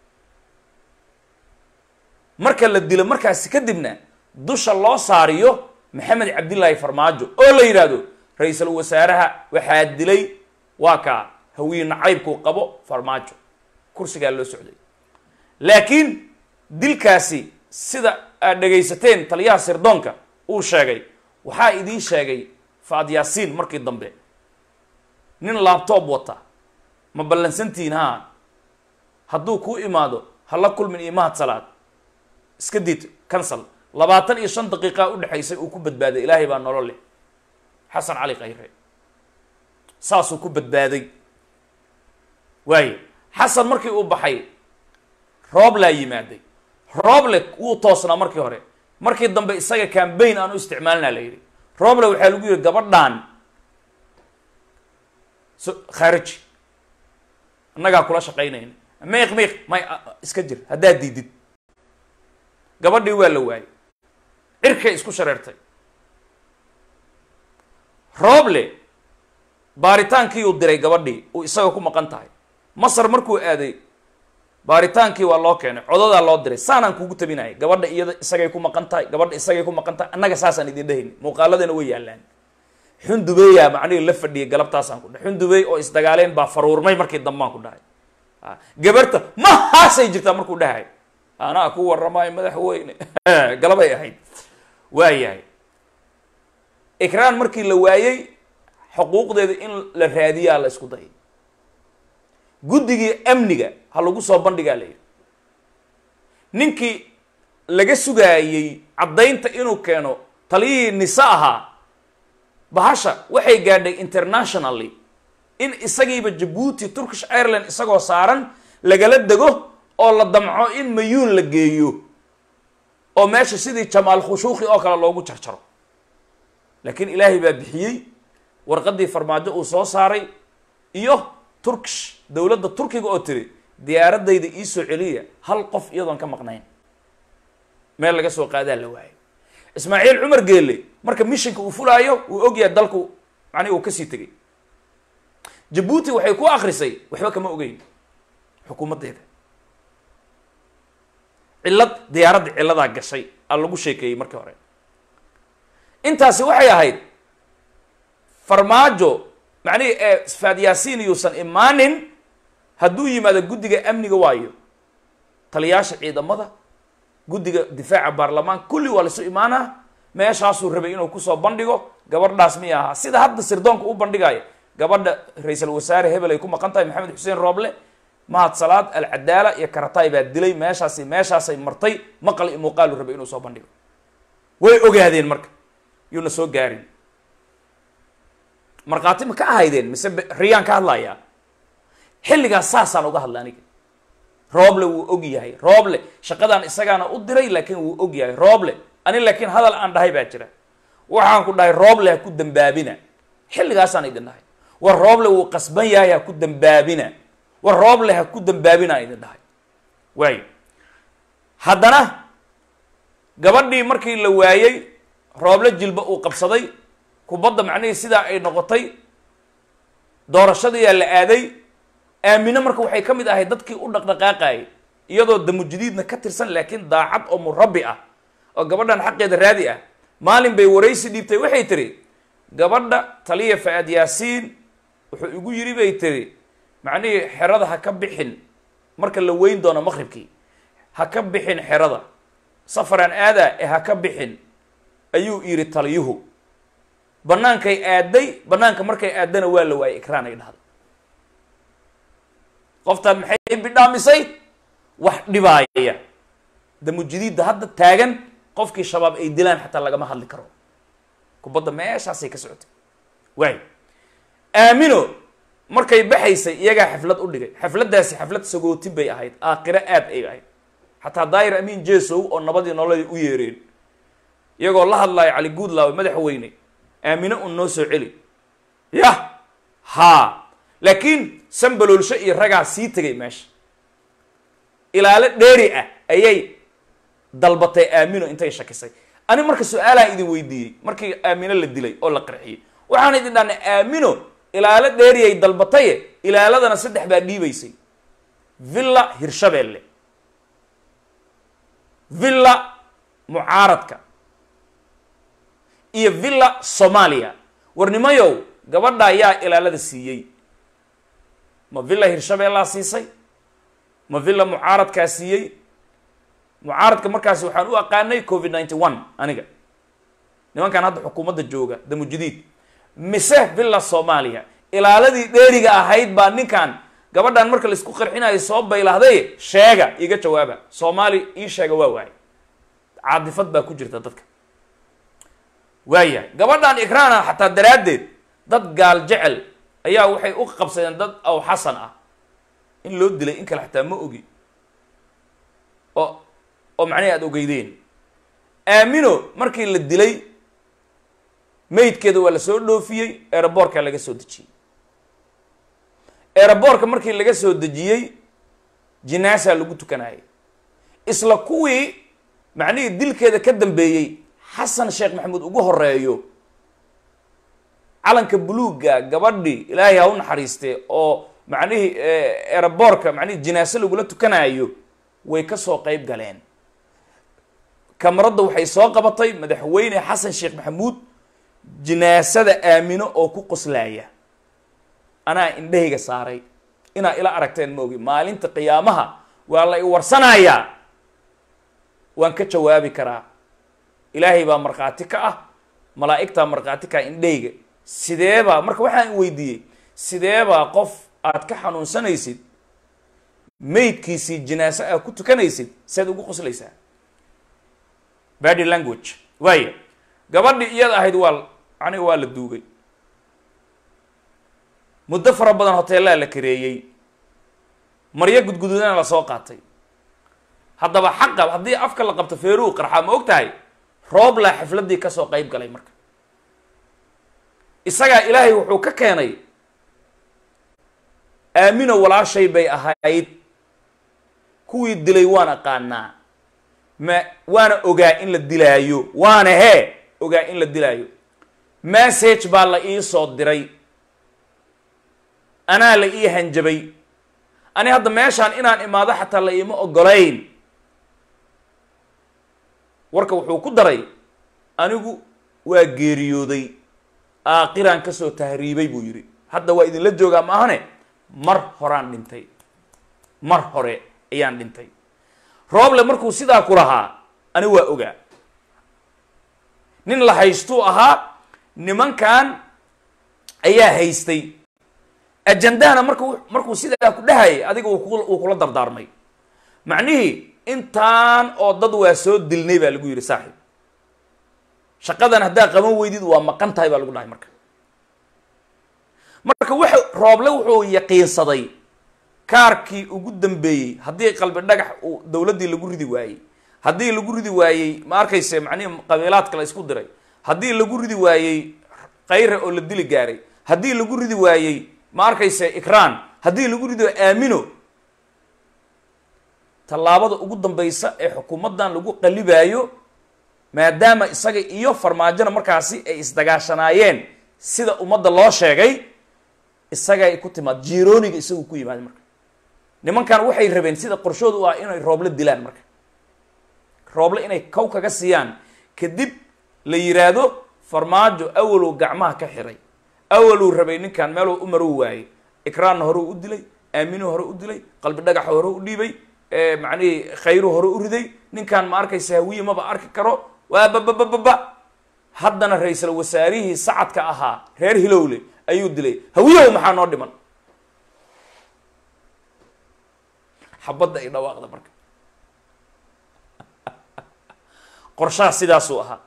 marka la dilo markaasi kadibna dusha loo saariyo maxamed cabdillaahi farmaajo oo la yidhaahdo ra-iisul wasaaraha waxaa dilay waa kaa hawiye nacaybkuu qabo farmaajo kursigaa loo socday laakiin dilkaasi sida aad dhegaysateen taliyaha sirdoonka uu sheegay waxaa idiin sheegay faad yaasiin markii dambe nin laabtoob wata ma ballansantihiin haa hadduu kuu imaado hala kulmin iyo mahad salaad iska diid cancel labaatan iyo shan daqiiqa u dhexaysay uu ku badbaaday ilaahay baa nolol leh xasan cali khayre saasuu ku badbaaday waaye xasan markii uu baxay rooblaa yimaaday rooble wuu toosnaa markii hore markii dambe isaga cambaign aan u isticmaalina la yidhi rooble waxaa lagu yihi gabadhan so khaariji annagaa kula shaqaynayna miiq miiq may iska jir haddaad diidid gabadhii waa la waayay cirkay isku shareertay rooble baaritaankii uu diray gabadhii uu isaga ku maqan tahay masar markuu aaday baaritaankii waa loo keenay codadaa loo diray saanaan kugu tabinayay gabadha iyada isagay ku maqan tahay gabadha isagay ku maqan tahay annaga saasaan idin dhehayni muuqaaladana way yaallaan xundubeeyaa macnihii la fadhiyay galabtaasaan ku dhahay xundubeey oo isdagaaleen baa faruurmay markii dambaan ku dhahay gabarta ma haasay jirtaa markuu dhahay anaa ku warramaayo madaxweyne galabay ahayd waayahay ikraan markii la waayey xuquuqdeeda in la raadiyaa la isku dayay guddigii amniga ha lagu soo bandhigaa la yidhi ninkii laga sugaayey caddaynta inuu keeno taliyihii nise ahaa bahasha waxay gaadhay internationally in isagiiba jabuuti turkish ireland isagoo saaran lagala dego oo la damco in mayuun la geeyo oo meesha sidii jamaal khushuuqi oo kale loogu jarjaro laakiin ilaahay baa bixiyey warqaddii farmaajo uu soo saaray iyo turkish dowladda turkiga oo tiri diyaaradayda iisoo celiya hal qof iyadoon ka maqnayn meel laga soo qaadaa la waayay ismaaciil cumar geelle marka mishinka uu fulaayo uu ogyahay dalku macnihi uu kasii tegay jabuuti waxay ku akrisay waxba kama ogeyn xukuumaddeeda cillad diyaaradda cilladaa gashay aa lagu sheekeeyey markii hore intaasi waxay ahayd farmaajo macnihi ee faad yaasiin yuusan imaanin hadduu yimaado guddiga amniga waayo taliyaasha ciidamada guddiga difaaca baarlamaan kulli waa laisu imaanaa meeshaasuu rabay inuu kusoo bandhigo gabadhaas miy ahaa sida hadda sirdoonka u bandhigaayo gabadha ra-iisul wasaare hebel ay ku maqan tahay maxamed xuseen rooble mahad salaad alcadaala iyo karataay baa dilay meeshaasi meeshaasay martay maqal iyo muuqaalu rabay inuu soo bandhigo way ogaadeen marka yuuna soo gaarin markhaati ma ka ahaydeen mise riyaan ka hadlayaa xilligaas saasaan uga hadla aniga rooble wuu og yahay rooble shaqadaan isagaana u diray laakiin wuu og yahay rooble ani laakiin hadal aan dhahay baa jira waxaan ku dhahay rooble ha ku dambaabina xilligaasaan idin dhahay war rooble wuu qasban yahay ha ku dambaabina war rooble ha ku dambaabina aan idin dhahay waayo haddana gabadhii markii la waayey rooble jilba uu qabsaday kubadda macnihii sidaa ay noqotay doorashadiyaa la aaday aamine marka waxay ka mid ahay dadkii u dhaqdhaqaaqayay iyadoo damujadiidna ka tirsan laakiin daacad oo murabbi ah oo gabadhan xaqeeda raadi ah maalin bay waraysi dhiibtay waxay tiri gabadha taliya fa-aad yaasiin wuxuu igu yidhi bay tiri macnihii xerada ha ka bixin marka la weyn doono maqribkii ha ka bixin xerada safaraan aadaa ee ha ka bixin ayuu yidhi taliyuhu bannaankay aaday bannaanka markay aadana waa la waayay ikraan ay dhahday qoftaan maxay bidhaamisay wax dhibaaya damujadiidda hadda taagan qofkii shabaab ay dilaan xataa lagama hadli karo kubadda meeshaasay ka socotay waay aamino markay baxaysay iyagaa xaflad u dhigay xafladdaasi xaflad sagootin bay ahayd aakhiro aad ay ahayd xataa daayir amiin jesow oo nabadii nololay u yeereen iyagoo la hadlaayo cali guudlaawe madaxweyne aamino un noo soo celi yah haa laakiin sambaloolsho iyo ragaa sii tegay meesha ilaalo dheeri ah ayay dalbatay aamino intay shakisay ani marka su-aalaan idin weydiiyey markii aamino la dilay oo la qarxiyey waxaan idin dhahnay aamino ilaalo dheeriyay dalbataye ilaaladana saddex baa dhiibaysay villa hirshabeelle villa mucaaradka iyo villa soomaaliya warnimayow gabadha ayaa ilaalada siiyey ma villa hirshabeellaa siisay ma villa mucaaradkaa siiyey mucaaradka markaasi waxaan u aqaanay covid ninety one aniga nimankan hadda xukuumadda jooga damujadiid mise villa soomaaliya ilaaladii dheeriga ahayd baa ninkan gabadhan marka laisku qarxinayo soo baylahday sheega iga jawaaba soomaali ii sheega waa waay caadifad baa ku jirta dadka waayahay gabadhan ikraana xataa daraaddeed dad gaal jecel ayaa waxay u qabsadeen dad aw xasan ah in loo dilay in kale xataa ma ogi oo oo macnahi aada ogeydeen aamino markii la dilay maydkeeda waa la soo dhoofiyey eeraboorka laga soo dejiyey eeraboorka markii laga soo dejiyey jinaasaa lagu tukanayay isla kuwii macnihii dilkeeda ka dambeeyey xasan sheekh maxamuud ugu horeeyo calanka buluugga gabadhii ilaahay ha u naxariistee oo macnihii eeraboorka macnihii jinaaso lagula tukanayo way ka soo qeyb galeen kamaradda waxay soo qabatay madaxweyne xasan sheekh maxamuud jinaasada aamino oo ku qoslaaya anaa indhahayga saaray inaa ila aragteen ma ogi maalinta qiyaamaha waa la i warsanayaa waan ka jawaabi karaa ilaahay baa markhaati ka ah malaa'igtaa markhaati ka ah indhahayga sideebaa marka waxaan weydiiyey sideebaa qof aad ka xanuunsanaysid maydkiisii jinaaso aad ku tukanaysid seed ugu qoslaysaa bady language waaya gabadhii iyada ahayd waa aniga waa la duugay muddo fara badan hoteellaa la kareeyey maryo gudgududana la soo qaatay haddaba xaqa haddii afka la qabto feeruhu qarxaa ma og tahay rooblaa xafladdii kasoo qeyb galay marka isagaa ilaahay wuxuu ka keenay aamino walaashay bay ahayd kuwii dilay waan aqaanaa ma waana ogaa in la dilaayo waana hee ogaa in la dilaayo message baa la ii soo diray anaa la ii hanjabay ani hadda meeshaan inaan imaado xataa la iima ogolayn warka wuxuu ku daray anigu waa geeriyooday aakiraan kasoo tahriibay buu yidhi hadda waa idinla joogaa ma ahane mar horaan dhintay mar hore ayaan dhintay rooble markuu sidaa ku lahaa ani waa ogaa nin la haystuu ahaa nimankan ayaa haystay ajandahana marku markuu sidaa ku dhahayay adiga wuu kula dardaarmay macnihii intaan oo dad waa soo dilnay baa lagu yidhi saaxiib shaqadan haddaa qaban weydid waa maqan tahay baa lagu dhahay marka marka wuxu rooble wuxuu yaqiinsaday kaarkii ugu dambeeyey haddii qalbi dhagax uu dawladdii lagu ridi waayey haddii lagu ridi waayey ma arkayse macnihi qabiilaadka la isku diray haddii lagu ridi waayey kayre oo la dili gaaray haddii lagu ridi waayey ma arkayse ikraan haddii lagu rido aamino tallaabada ugu dambaysa ee xukuumaddan lagu qalibaayo maadaama isaga iyo farmaajona markaasi ay isdagaashanaayeen sida ummadda loo sheegay isagay ku timaad jirooniga isagu ku yimaada marka nimankan waxay rabeen sida qorshooda u ah inay rooble dilaan marka rooble inay kow kaga siiyaan kadib la yiraahdo farmaajo awaluu gacmaha ka xiray awaluu rabay ninkan meeluu u marow waayey ikraanna hore u dilay aaminu hore u dilay qalbi dhagaxa hore u dhiibay macnihii khayru hore u riday ninkan ma arkaysa hawiye maba arki karo waa bababababa haddana ra-iisal wasaarihii sacadka ahaa reer hilowle ayuu dilay hawiyahow maxaa noo dhiman xabadda ay dhawaaqda marka qorshaha sidaasuu ahaa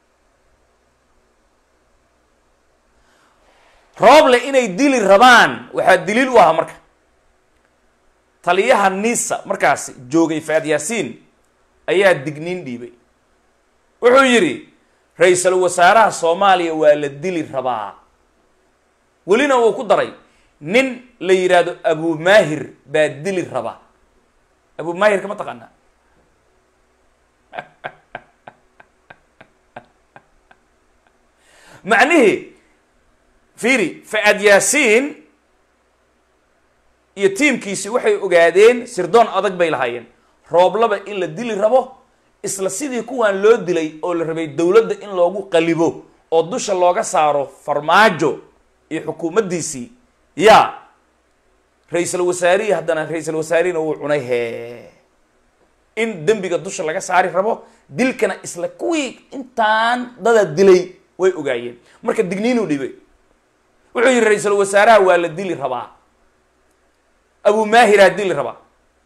rooble inay dili rabaan waxaa daliil u ahaa marka taliyaha nisa markaasi joogay faad yaasiin ayaa digniin dhiibay wuxuu yidhi ra-iisul wasaaraha soomaaliya waa la dili rabaa welina uu ku daray nin la yidhaahdo abumaahir baa dili raba abumaahirka ma taqaanaa macnihii fiiri fa-aad yaasiin iyo tiimkiisi waxay ogaadeen sirdoon adag bay lahaayeen rooblaba in la dili rabo isla sidii kuwan loo dilay oo la rabay dowladda in loogu qalibo oo dusha looga saaro farmaajo iyo xukuumaddiisii yaa ra-iisul wasaarihii haddana ra-iisul wasaarihina wuu cunay hee in dembiga dusha laga saari rabo dilkana isla kuwii intaan dada dilay way ogaayeen marka digniinuu dhibay wuxuu yihi ra-iisul wasaaraha waa la dili rabaa abu maahiraa dili rabaa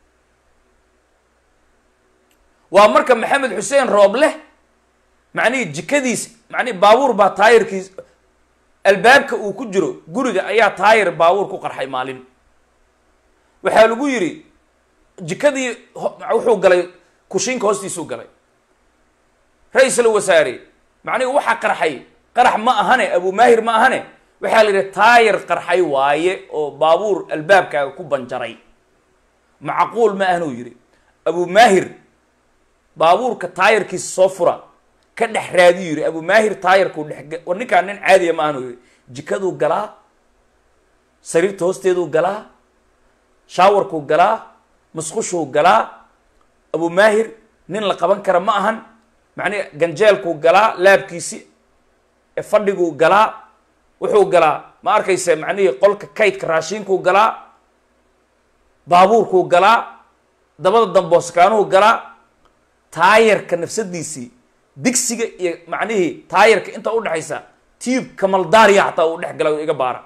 waa marka maxamed xuseen rooble macnihii jikadiis macnihi baabuur baa taayirkiis albaabka uu ku jiro guriga ayaa taayir baabuur ku qarxay maalin waxaa lagu yidhi jikadii wuxuu galay kushiinka hoostiisuu galay ra-iisul wasaare macnihi waxaa qarxay qarax ma ahane abu maahir ma ahane waxaa la yidhi taayir qarxay waaye oo baabuur albaabkaaga ku banjaray macquul ma ahanuu yidhi abu maahir baabuurka taayirkiisa soo fura ka dhex raadiyu yidhi abu maahir taayirkuu dhex war ninkaan nin caadiya ma ahanuu yidhi jikaduu galaa sariirta hoosteeduu galaa shaawarkuu galaa musqushuu galaa abu maahir nin la qaban kara ma ahan macnihi ganjeelkuu galaa laabkiisi fadhiguu galaa wuxuu galaa ma arkayse macnihii qolka kaydka raashiinkuu galaa baabuurkuu galaa dabada dambooskaanuhu galaa taayarka nafsadiisii digsiga iyo macnihii taayarka inta udhexaysa tiib kamaldaariya xataa uu dhex gala iga baara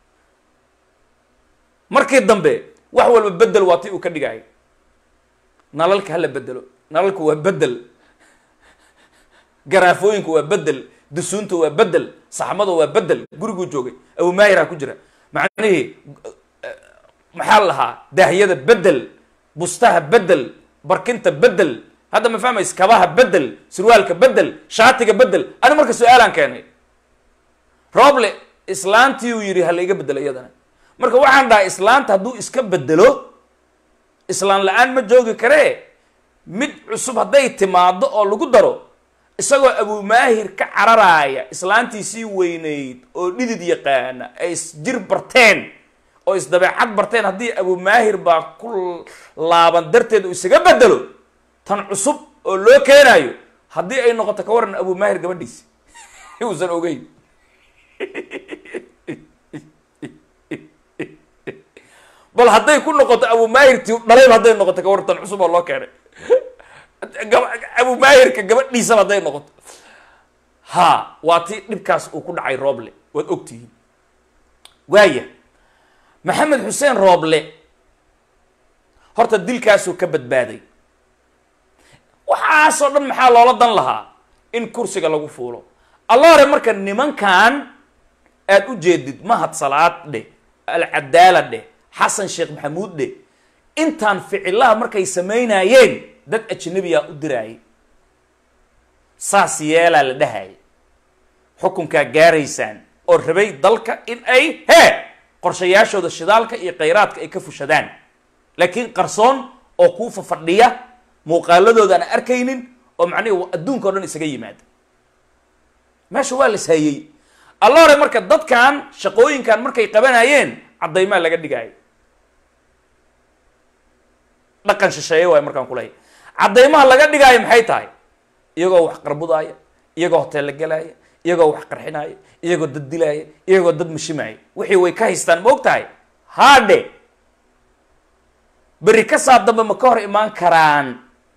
markii dambe wax walba bedel waa ti uu ka dhigaayo nalalka hala bedelo nalalka waa bedel garaafooyinka waa bedel dusuunta waa bedel saxmada waa bedel guriguu joogay abu maahiraa ku jira macnihii maxaa la lahaa daahyada bedel bustaha bedel barkinta bedel hadda ma fahmays kabaha bedel surwaalka bedel shaatiga bedel ani marka su-aalaan keenay roble islaantii uu yidhi hala iga bedelo iyadana marka waxaan dhahay islaanta hadduu iska bedelo islaan la-aan ma joogi karee mid cusub hadday timaado oo lagu daro isagoo abumaahir ka cararaaya islaantiisii weynayd oo dhidid yaqaana ay isjir barteen oo isdabeecad barteen haddii abumaahir baa ku laaban darteed uu isaga bedelo tan cusub oo loo keenaayo haddii ay noqoto ka waran abumaahir gabadhiisi uusan ogeyn bal hadday ku noqoto abumaahir ti dhalayba hadday noqoto ka waran tan cusub oo loo keenay abumaahirka gabadhiisaba hadday noqoto ha waa ti dhibkaas uu ku dhacay rooble waad ogtihiin waaya maxamed xuseen rooble horta dilkaasuu ka badbaaday waxaasoo dhan maxaa loola dan lahaa in kursiga lagu fuulo alla hore marka nimankan aad u jeedid mahad salaad dheh alcadaala dheh xasan sheekh maxamuud dheh intaan ficilaha markay samaynayeen dad ajnabiyaa u diraayay saas yeelaa la dhahaya xukunkaa gaaraysaan oo rabay dalka in ay hee qorshayaashooda shidaalka iyo khayraadka ay ka fushadaan laakiin qarsoon oo kuu fafadhiya muuqaaladooda aan arkaynin oo macnihi adduunka o dhan isaga yimaada meesha waa la ishayey alla hore marka dadkan shaqooyinkan markay qabanayeen caddaymaa laga dhigaayo dhaqan shisheeye waay markaan kuleeyahy caddaymaha laga dhigaayo maxay tahay iyagoo wax qarbudaaya iyagoo hoteella gelaaya iyagoo wax qarxinaaya iyagoo dad dilaaya iyagoo dad mashimaaya wixii way ka haystaan ma og tahay haadhe berri ka saab dambe ma ka hor imaan karaan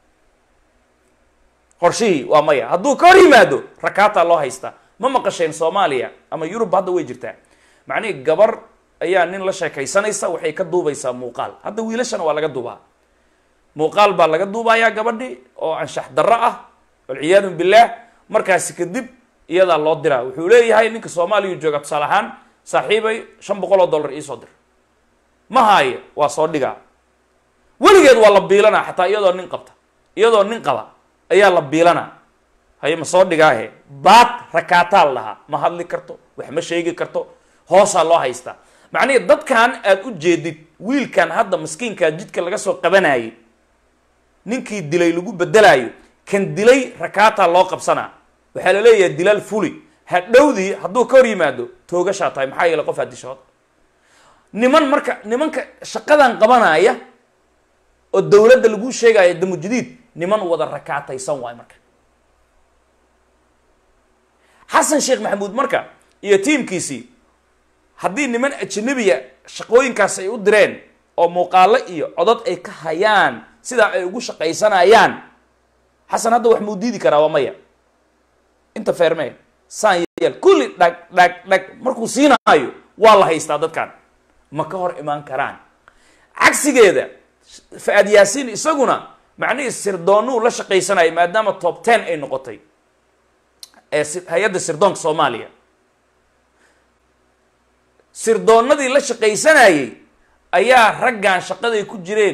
qorshihii waa maya hadduu ka hor yimaado rakaataa loo haystaa ma maqasheen soomaaliya ama yurub hadda way jirtaa macnihii gabar ayaa nin la sheekaysanaysa waxay ka duubaysaa muuqaal hadda wiilashana waa laga duubaa muuqaal baa laga duubayaa gabadhi oo anshax darro ah walciyaadu billaah markaasi kadib iyadaa loo diraa wuxuu leeyahay ninka soomaaliya jooga tusaale ahaan saaxiibay shan boqol oo dollar iisoo dir ma haayo waa soo dhigaa weligeed waa la biilanaa xataa iyadoo nin qabta iyadoo nin qaba ayaa la biilanaa haye ma soo dhigaahe baad rakaataa la dhahaa ma hadli karto wax ma sheegi karto hoosaa loo haystaa macnihii dadkan aad u jeedid wiilkan hadda maskiinkaa jidka laga soo qabanayay ninkii dilay lagu bedelaayo kan dilay rakaataa loo qabsanaa waxaa la leeyahay dilaal fuli hadhowdii hadduu ka hor yimaado toogashaa tahay maxaa yeele qof addishood niman marka nimanka shaqadan qabanaya oo dawladda lagu sheegaya damujadiid niman wada rakaataysan waay marka xasan sheekh maxamuud marka iyo tiimkiisii haddii niman ajanabiya shaqooyinkaas ay u direen oo muuqaalo iyo codod ay ka hayaan sidaa ay ugu shaqaysanayaan xasan hadda wax muu diidi karaa waa maya inta feermee saan yeel kulli dhag dhag dhag markuu siinaayo waa la haystaa dadkan ma ka hor imaan karaan cagsigeeda fa-aad yaasiin isaguna macnihii sirdoonuu la shaqaysanaya maadaama top ten ay noqotay ee hay-adda sirdoonka soomaaliya sirdoonnadii la shaqaysanayay ayaa raggan shaqaday ku jireen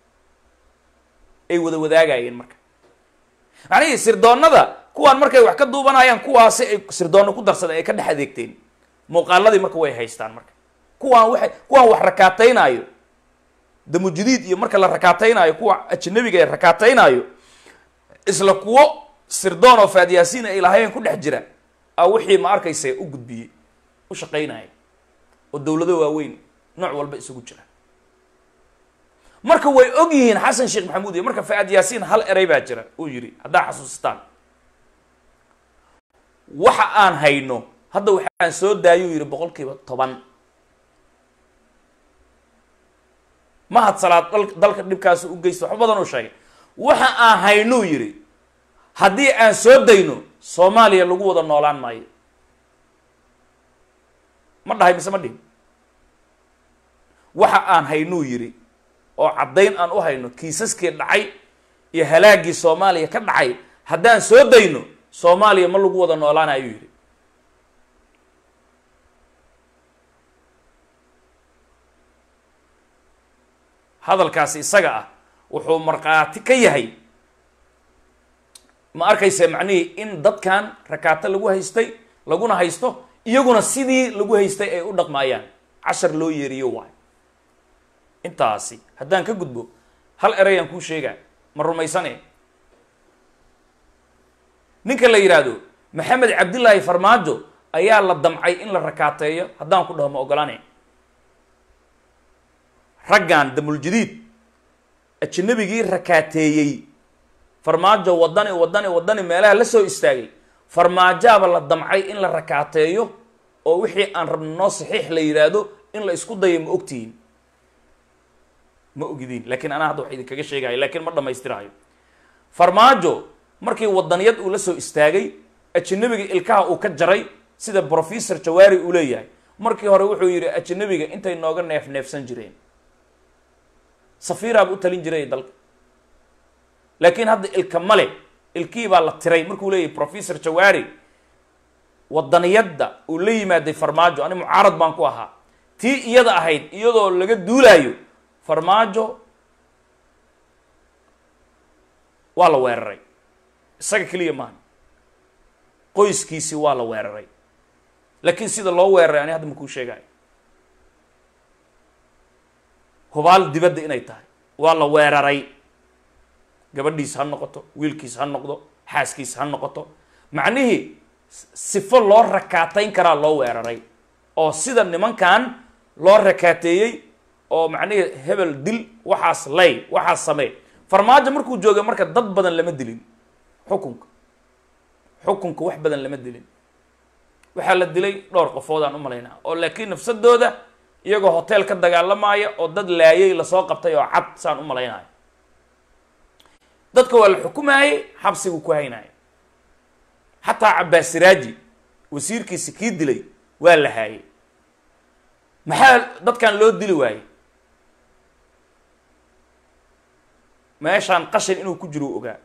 ay wada wadaagayeen marka macnihii sirdoonnada kuwaan markay wax ka duubanayaan kuwaasi ay sirdoonno ku darsadeen ay ka dhex adeegteen muuqaaladii marka way haystaan marka kuwaan waay kuwaan wax rakaataynaayo damujadiid iyo marka la rakaataynaayo kuwa ajanabiga ee rakaataynaayo isla kuwo sirdoon oo faadyaasiin ay lahayn ku dhex jira a wixii ma arkaysa u gudbiyey u shaqaynaya oo dawlado waaweyn nooc walba isugu jira marka way og yihiin xasan sheekh maxamuud iyo marka fa-aad yaasiin hal erey baa jira uu yidhi haddaa xasuustaan waxa aan hayno hadda waxaan soo daayuu yidhi boqol kiiba toban mahad salaad dal dalka dhibkaasi u geysta waxba badan uu sheegay waxa aan haynuu yidhi haddii aan soo dayno soomaaliya lagu wada noolaan maayo ma dhahay mise ma dhihin waxa aan haynuu yidhi oo caddayn aan u hayno kiisaskii dhacay iyo halaagii soomaaliya ka dhacay haddaan soo dayno soomaaliya ma lagu wada noolaana ayuu yidhi hadalkaasi isaga ah wuxuu markhaati ka yahay ma arkaysa macnihii in dadkan rakaato lagu haystay laguna haysto iyaguna sidii lagu haystay ay u dhaqmaayaan cashar loo yeeriyo waay intaasi haddaan ka gudbo hal erayaan kuu sheegaa ma rumaysane ninka la yidhaahdo maxamed cabdillaahi farmaajo ayaa la damcay in la rakaateeyo haddaan ku dhaho ma ogolaane raggan damuljadiid ajnabigii rakaateeyey farmaajo wadani wadani wadani meelaha la soo istaagay farmaajaaba la damcay in la rakaateeyo oo wixii aan rabno noo saxiix la yidhaahdo in la isku dayo ma ogtihiin ma ogidiin laakiin anaa hadda wax idinkaga sheegayo laakiin ma dhamaystiraayo farmaajo markii wadaniyad uu la soo istaagay ajanabiga ilkaha uu ka jaray sida professor jawaari uu leeyahay markii hore wuxuu yidhi ajanabiga intay nooga neef neefsan jireen safiiraaba u talin jiray dalka laakiin hadda ilka male ilkii baa la tiray markuu leeyahay professor jawaari wadaniyadda uu la yimaaday farmaajo ani mucaarad baan ku ahaa tii iyada ahayd iyadoo laga duulaayo farmaajo waa la weeraray isaga keliya maaha qoyskiisii waa la weeraray laakiin sida loo weeraray ani hadda makuu sheegayo hubaal dibadda inay tahay waa la weeraray gabadhiis ha noqoto wiilkiis ha noqdo xaaskiis ha noqoto macnihii sifo loo rakaatayn karaa loo weeraray oo sida nimankan loo rakaateeyey oo macnihii hebel dil waxaas lay waxaas samee farmaajo markuu joogay marka dad badan lama dilin xukunka xukunka wax badan lama dilin waxaa la dilay dhowr qofood aan u malaynaa oo laakiin nafsadooda iyagoo hotel ka dagaalamaya oo dad laayay lasoo qabtay oo cad saan u malaynayo dadka waa la xukumayey xabsigu ku haynaya xataa cabbaas siraaji wasiirkiisi kii dilay waa la haayay maxaa dadkan loo dili waayey meeshaan qashin inuu ku jiro u ogaa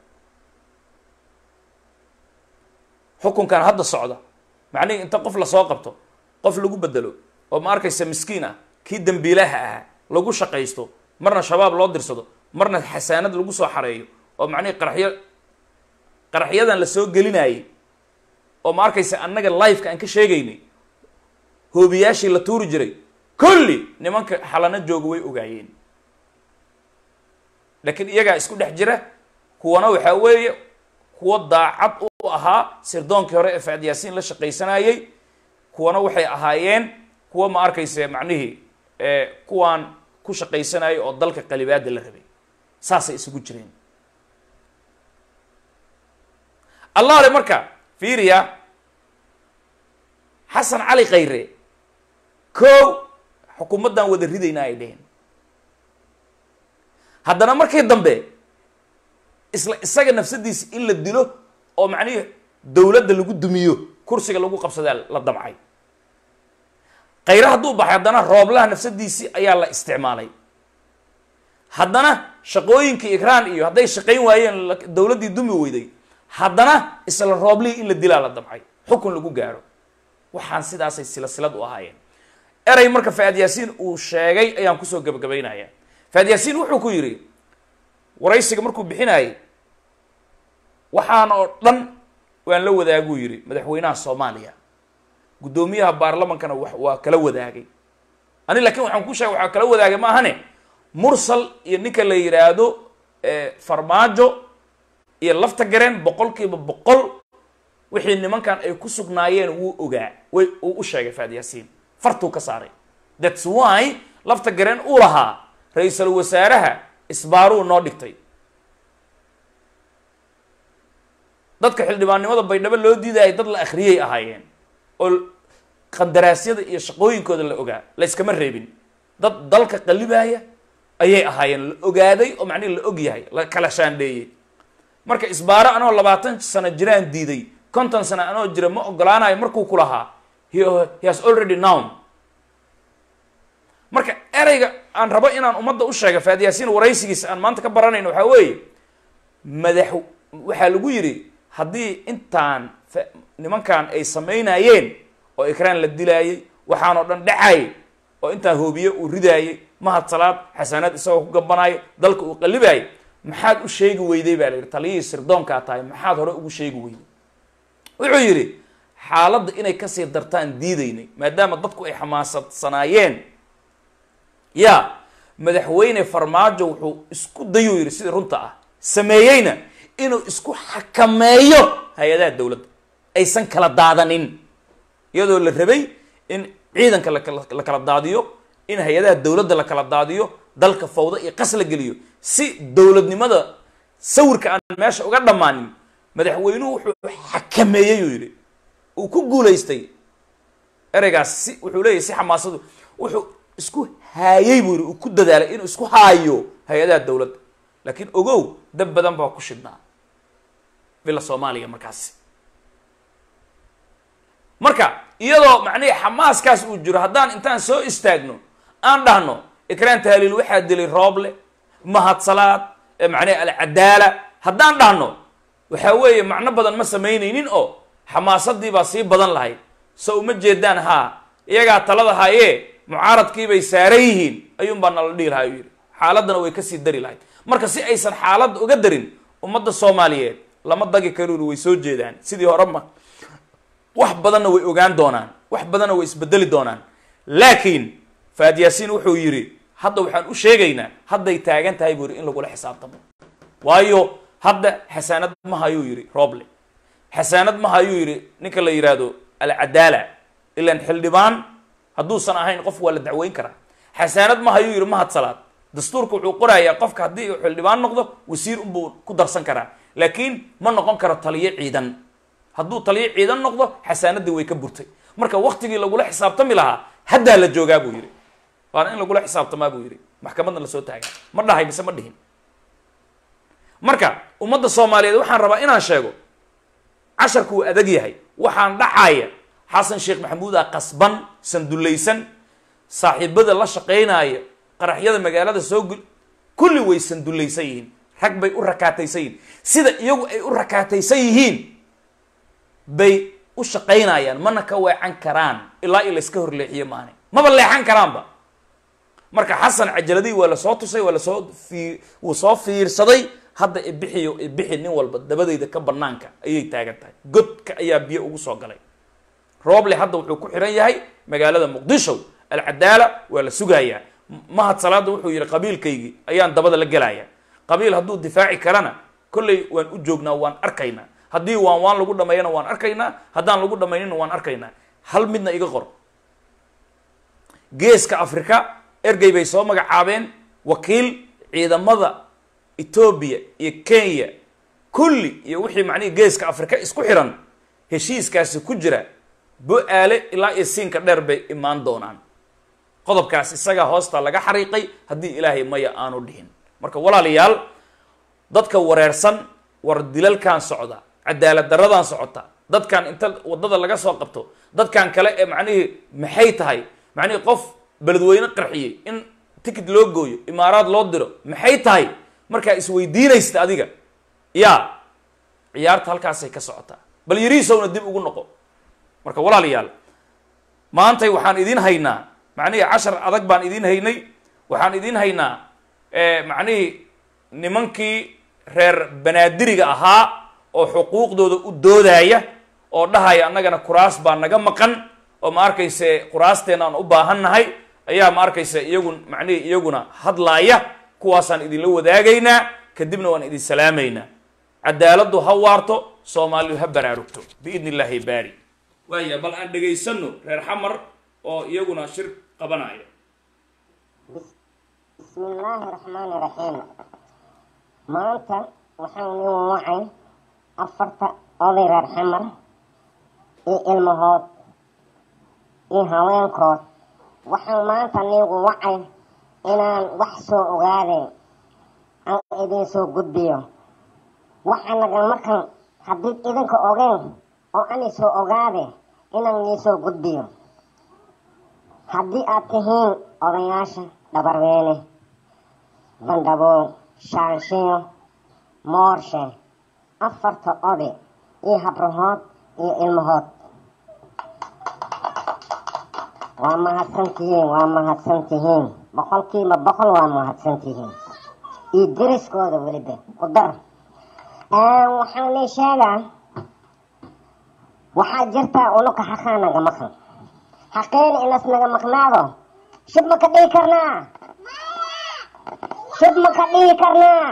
xukunkan hadda socda macnihii inta qof lasoo qabto qof lagu bedelo oo ma arkaysa miskiin ah kii dambiilaha ahaa lagu shaqaysto marna shabaab loo dirsado marna xasaanad lagu soo xareeyo oo macnihii qaraxyo qaraxyadan la soo gelinayay oo ma arkaysa annaga lifeka aan ka sheegaynay hoobiyaashii la tuuri jiray kulli nimanka xalano jooga way ogaayeen laakiin iyagaa isku dhex jira kuwana waxaa weeye kuwo daacad u ah ahaa sirdoonkii hore ee faad yaasiin la shaqaysanayey kuwana waxay ahaayeen kuwa ma arkayse macnihii kuwaan ku shaqaysanayay oo dalka qalibaada la rabay saasay isugu jireen allaale marka fiiriya xasan cali khayre ko xukuumaddan wada ridayna ay dheheen haddana markii dambe isla isaga nafsadiisa in la dilo oo macnihii dowladda lagu dumiyo kursiga lagu qabsadaa la damcay khayre hadduu baxay haddana rooblaha nafsadiisii ayaa la isticmaalay haddana shaqooyinkii ikraan iyo hadday shaqayn waayeen dowladdii dumi weyday haddana isla rooblihii in la dilaa la damcay xukun lagu gaaro waxaan sidaasay silsilad u ahaayeen erey marka faad yaasiin uu sheegay ayaan kusoo gabagabaynaya faad yaasiin wuxuu ku yidhi waraysiga markuu bixinayay waxaan oo dhan waan la wadaaguu yidhi madaxweynaha soomaaliya guddoomiyaha baarlamankana wa waa kala wadaagay ani laakiin waxaan ku sheegay waxaa kala wadaagay ma ahane mursal iyo ninka la yidhaahdo farmaajo iyo lafta gareen boqol kiiba boqol wixii nimankan ay ku sugnaayeen wuu ogaa way uu u sheegay faad yaasiin fartuu ka saaray thats why lafta gareen uu lahaa ra-iisul wasaaraha isbaaruu noo dhigtay dadka xildhibaannimada baydhabo loo diidayay dad la akhriyay ahaayeen oo qandaraasyada iyo shaqooyinkooda la ogaa la iskama reebin dad dalka qalibaaya ayay ahaayeen la ogaaday oo macnihi la og yahay la kala shaandheeyey marka isbaaro anoo labaatan sano jiraan diiday konton sano anoo jira ma ogolaanayo markuu ku lahaa he has already known marka ereyga aan rabo inaan ummadda u sheega faad yaasiin waraysigiisa aan maanta ka baranayno waxaa weeye madax waxaa lagu yidhi haddii intaan nimankan ay samaynayeen oo ikraan la dilaayey waxaanoo dhan dhacayay oo intaan hoobiye uu ridaayey mahad salaad xasanaad isagoo ku gabanaayo dalka uu qalibaayay maxaad u sheegi weyday baa la yidhi taliyihii sirdoonkaa tahay maxaad hore ugu sheegi weyday wuxuu yidhi xaaladda inay kasii dartaan diidaynay maadaama dadku ay xamaasadsanaayeen ya madaxweyne farmaajo wuxuu isku dayuu yidhi sidii runta ah sameeyeyna inuu isku xakameeyo hay-adaha dowladda aysan kala daadanin iyadoo la rabay in ciidanka la kala daadiyo in hay-adaha dowladda la kala daadiyo dalka fawdo iyo qas la geliyo si dowladnimada sawirka aan meesha uga dhammaanin madaxweynuhu wuxuu xakameeyey uu yidhi uu ku guulaystay ereygaas si wuxuu leeyahy si xamaasadu wuxuu isku haayey buu yidhi uu ku dadaalay inuu isku haayo hay-adaha dowladda laakiin ogow dab badan baa ku shidhnaa villa soomaaliya markaasi marka iyadoo macnihi xamaaskaas uu jiro haddaan intaan soo istaagno aan dhahno ikraan tahliil waxaa dilay rooble mahad salaad macnihi alcadaala haddaan dhahno waxaa weeye macno badan ma samaynaynin oo xamaasadii baa sii badan lahayd so uma jeedaan haa iyagaa talada haayee mucaaradkiibay saaran yihiin ayuun baa nala dhihi lahaa u yidhi xaaladdana way kasii dari lahayd marka si aysan xaaladda uga darin ummadda soomaaliyeed lama dagi karuuri way soo jeedaan sidii hore ma wax badanna way ogaan doonaan wax badanna way isbedeli doonaan laakiin faad yaasiin wuxuu yidhi hadda waxaan u sheegaynaa hadday taagan tahay buu yidhi in lagula xisaabtamo waayo hadda xasaanad ma hayuu yidhi roble xasaanad ma hayuu yidhi ninka la yidhaahdo alcadaala ilan xildhibaan hadduusan ahayn qof waa la dacweyn karaa xasaanad ma hayuu yidhi mahad salaad dastuurka wuxuu qorayaa qofka haddii uu xildhibaan noqdo wasiir unbuu ku darsan karaa laakiin ma noqon karo taliyo ciidan hadduu taliyo ciidan noqdo xasaanadii way ka burtay marka waktigii lagula xisaabtami lahaa haddaa la joogaa buu yidhi waana in lagula xisaabtamaa buu yidhi maxkamadna lasoo taagaa ma dhahay mise ma dhihin marka ummadda soomaaliyeed waxaan rabaa inaan sheego casharku uu adag yahay waxaan dhacaya xasan sheekh maxamuuda qasban sandullaysan saaxiibada la shaqaynaya qaraxyada magaalada soo gul kulli way sandullaysan yihiin rag bay u rakaataysan yihiin sida iyagu ay u rakaataysan yihiin bay u shaqaynayaan mana ka weecan karaan ilaa i layska horleexiyo maane maba leexan karaanba marka xasan cajaladii waa lasoo tusay waa lasoo fii wuu soo fiirsaday hadda ibixiyo ibixi nin walba dabadayda ka banaanka ayay taagan tahay godka ayaa biyo ugu soo galay rooble hadda wuxuu ku xiran yahay magaalada muqdisho alcadaala waa la sugayaa mahad salaada wuxuu yihi qabiilkaygii ayaan dabada la gelaya qabiil hadduu difaaci karana kolley waan u joognaa waan arkaynaa haddii waan waan lagu dhameeyana waan arkaynaa haddaan lagu dhamaynina waan arkaynaa hal midna iga qor geeska afrika ergey bay soo magacaabeen wakiil ciidamada etoobiya iyo kenya kulli iyo wixii macnihii geeska afrika isku xiran heshiiskaasi ku jira bo-aale ilaa iyo siinka dheer bay imaan doonaan qodobkaas isagaa hoosta laga xariiqay haddii ilaahay maya aanu dhihin marka walaalayaal dadka wareersan war dilalkan socda cadaalad daradan socota dadkan inta waddada laga soo qabto dadkan kale ee macnihii maxay tahay macnihii qof beledweyne qarxiyey in ticket loo gooyo imaaraad loo diro maxay tahay markaa isweydiinaysta adiga yaa ciyaarta halkaasay ka socotaa bal yariisowna dib ugu noqo marka walaalayaal maantay waxaan idiin haynaa macnihii cashar adag baan idiin haynay waxaan idiin haynaa macnihii nimankii reer banaadiriga ahaa oo xuquuqdooda u doodaya oo dhahaya annagana kuraas baa naga maqan oo ma arkayse kuraasteena aan u baahan nahay ayaa ma arkayse iyagu macnihii iyaguna hadlaaya kuwaasaan idinla wadaagaynaa kadibna waan idin salaamaynaa cadaaladdu ha waarto soomaalidu ha baraarugto biidn illaahi baari waaya bal aan dhegaysano reer xamar oo iyaguna shir qabanaya bismi illaahi raxmaani raxiim maanta waxaan nin wacay afarta oday reer xamar iyo ilmahood iyo haweenkood waxaan maanta nigu wacay inaan wax soo ogaadeen aan idin soo gudbiyo waxa naga markan haddii idinka ogeen oo ani soo ogaade inaan nii soo gudbiyo haddii aad tihiin odayaasha dhabarweyne bandhabow shaanshiyo moorshe afarta oday iyo habrahood iyo ilmahood waa mahadsantihiin waa mahadsantihiin boqolkiiba boqol waa mahadsantihiin iyo deriskooda weliba ku dar waxaan nii sheegaa waxaa jirtaa unuka xaqaa naga maqan xaqeena inas naga maqnaado shib ma ka dhihi karnaa shib ma ka dhihi karnaa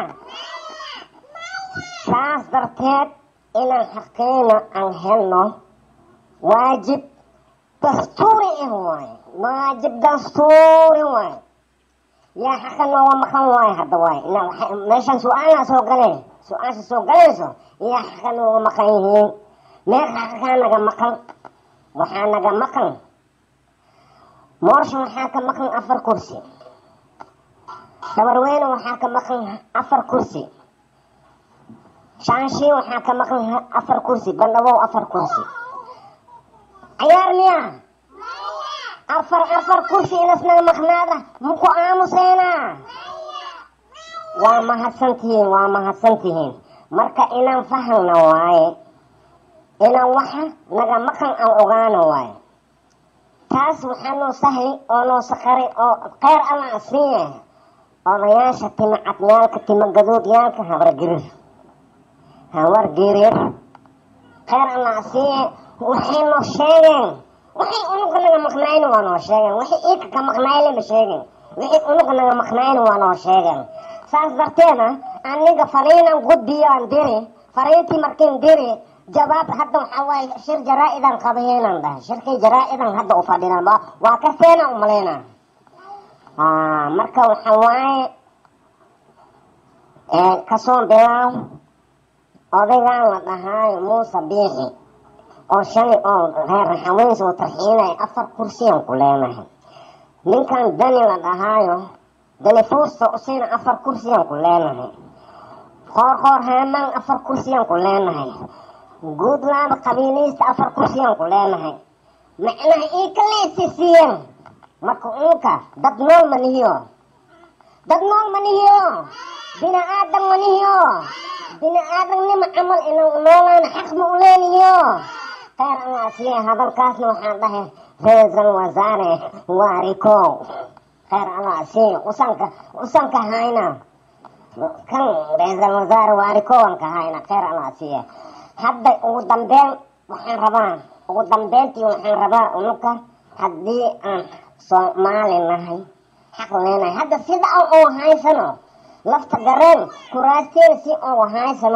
saas darteed inaan xaqeena aan helno waajib dastuuri ah waaye waajib dastuuri waaye yaa xaqa nooga maqan waaye hadda waaye meeshaan su-aalaa soo galeen su-aasha soo galayso yaa xaqa nooga maqan yihiin meel xaqakaa naga maqan waxaa naga maqan moorsha waxaa ka maqan afar kursi dabarweyne waxaa ka maqan afar kursi shaanshiin waxaa ka maqan afar kursi bandhabow afar kursi cayaar miya afar afar kursi inas naga maqnaada muku aamuseenaa waa mahadsantihiin waa mahadsantihiin marka inaan fahmna waaye inaan waxa naga maqan aan ogaano waaye taas waxaa noo sahli oo noo saqari oo kheyr alla asiiye odayaasha tima cadmaalka tima gaduudyaalka habargirir hawargirir kheyr alla asiiye waxay noo sheegeen waxay unuga naga maqnayni waa noo sheegeen waxay iika ka maqnayle ma sheegeen wixii unuga naga maqnayni waa noo sheegeen saas darteeda aniga fariinan gudbiyo aan diri fariintii markiin diri jawaab hadda waxaa waaye shir jaraa-idan qabayeenan dhahay shirkii jaraa-idan hadda u fadhinaan waa kasteena umaleyna marka waxa waaye kasoo bilaaw odaygan la dhahaayo muuse biixi oo shalay oo reer raxaweynsa u tarxiinaya afar kursiyaan ku leenahay ninkan dani la dhahaayo dani fuusta usina afar kursiyaan ku leenahay qoor qoor haamaan afar kursiyaan ku leenahay guudlaaba qabiiliista afar kursiyaan ku leenahay macnaha ii kaleesisiiyeen marka unka dad nool ma nihiyo dad nool ma nihiyo bini aadam ma nihiyo bini aadamnima camal inaan noolaan xaq ma u leenihiyo kheyr alla asiye hadalkaasna waxaan dhahay ra-iisul wasaare waarikow kheyr alla asiye usanka usanka hayna kan ra-iisul wasaare waarikowan ka hayna kheyr alla asiye hadda ugu dambeyn waxaan rabaa ugu dambeyntii waxaan rabaa unuka haddii aan soomaali nahay xaq leenahay hadda sida aan uga haysano lafta gareen kuraasteena si uga haysano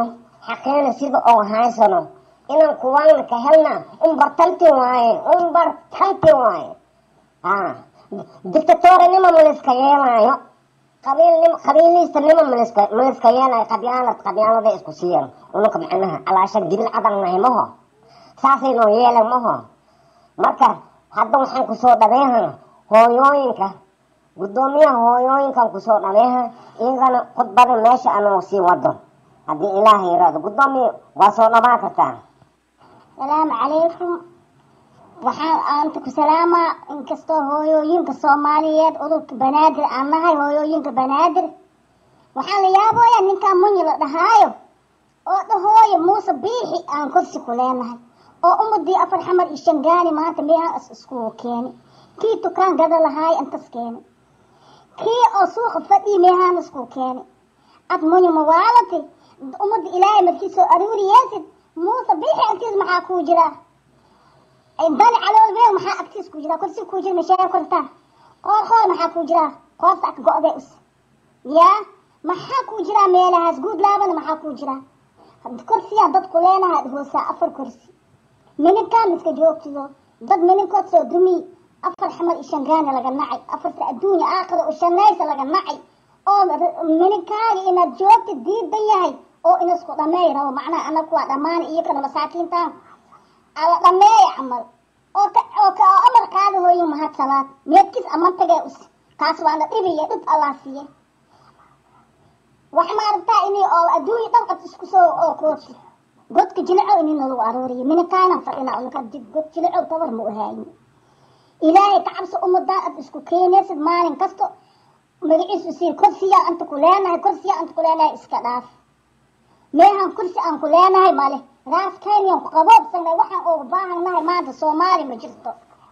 xaqeena sida oo haysano inaan kuwaana ka helna unbartanti waaye unbartanti waaye ha dictatorinima maliska yeelaayo qabiilnim qabiiliistanima maliska maliska yeelaayo qabyaalad qabyaalada isku siiyan ununka macnaha calaashan gibil cadan nahay maho saasayno yeelan maho marka hadda waxaan kusoo dhabeeha hooyooyinka guddoomiyaha hooyooyinkan kusoo dhabeeha iyagana khudbada meesha anoo sii wado haddii ilaaha yiraahdo guddoomiya waa soo dhabaa kartaa salaamu calaykum waxaan aanta ku salaamaa inkastoo hooyooyinka soomaaliyeed udurka banaadir aan nahay hooyooyinka banaadir waxaan la yaabooyaa ninkaan munyi la dhahaayo oo dhahooyo muuse biixi aan kursi ku leenahay oo ummadii afar xamar iyo shangaani maanta meehaan is iskugu keeni kii tukaan gada lahaay intas keeni kii oo suuqa fadhii meehaan iskugu keeni ad munyi mawaalati ummadda ilaahay markiisoo aruuriyeesid muuse biixi agtiis maxaa kuu jiraa dani calool weyn maxaa agtiis kuu jiraa kursi kuu jira mashaaya kortaa qoor qoor maxaa kuu jiraa qoorta ak go-day us yaa maxaa kuu jiraa meelahaas guud laabana maxaa kuu jiraa kursiyaa dadku leenahay hoosaa afar kursi mininkaan iska joogtido dad mininkood soo dumiy afar xamar iyo shangaana laga nacay afarta adduunya aakhira u shanaysa laga nacay oo mininkaaga inaad joogtid diidan yahay oo inasku dhameey rabo macnaha anagu waa dhammaana iyo kana masaakiintaan ala dhameeya camal oo ka oo ka oo amar qaada hooyin mahad salaad meedkiis aman tagee us kaas waana dhibiya dhib allah siiye wax maaragtaa inay oo adduunya dhan qad isku soo oo kooti godka jilicow inina lagu aruuriyo mininkaanan fadhina unka god jilicow tabar ma u haayin ilaahay ka cabso ummadaan ad isku keenaysid maalin kasto magaciisu sii kursiyaa anta ku leenahay kursiyaa anta ku leenahay iska dhaaf meehan kursi aan ku leenahay male raas kenyan ku qaboobsanay waxaan uga baahannahay maanta soomaali ma jirto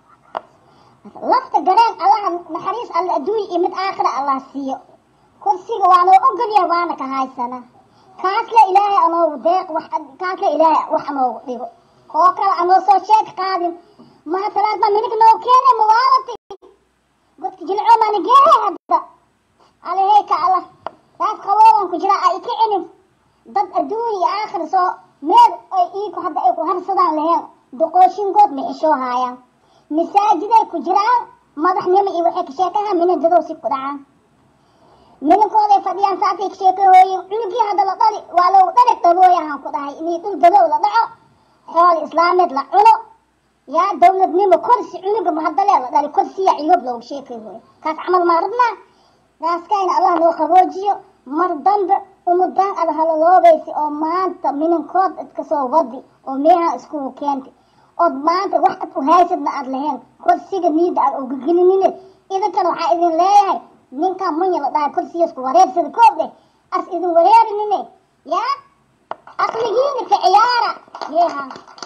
lafta gareen allaha naxariis alle adduunya iyo mid aakhira allah siiyo kursiga waanoo ogolyahay waana ka haysana kaasle ilaahay anoogu deeq wax kaasle ilaahay wax anoogu dhigo koo kale anoo soo sheeg qaadin mahasalaad ma minig noo keenay mawaalati godka jilco maana geehay hadda aleheyka allah raas qabooban ku jira ay ka celin dad adduunya iyo aakhir soo meel ay iiku hadda ay ku harsadaan laheen doqooshinkood ma xishoo haayaan masaajiday ku jiraan madaxnimo iyo waxay ka sheekahaan minadadow si ku dhacaan mininkooday fadhiyaan saasay ka sheekahooyin cunugii hadda la dhali waa loogu dharig dhabooyahan ku dhahay inay dhul dadow la dhaco xool islaameed la cuno yaa dowladnimo korsi cunuga mahadalee la dhali korsiya ciyoob loogu sheekahooyo kaas camal maa rabnaa raaskayna allah noo qaboojiyo mar dambe umudaan ad halaloobaysa oo maanta mininkood idka soo wadi oo meeha iskugu keentay ood maanta wax ad u haysadna aad lahayn kursiga niida aad ogagelinine idinkana waxaa idin leeyahay ninkaan munya la dhahay kursigaasku wareersada koob leh as idin wareerinine yaa aqligiina ka ciyaara yeeha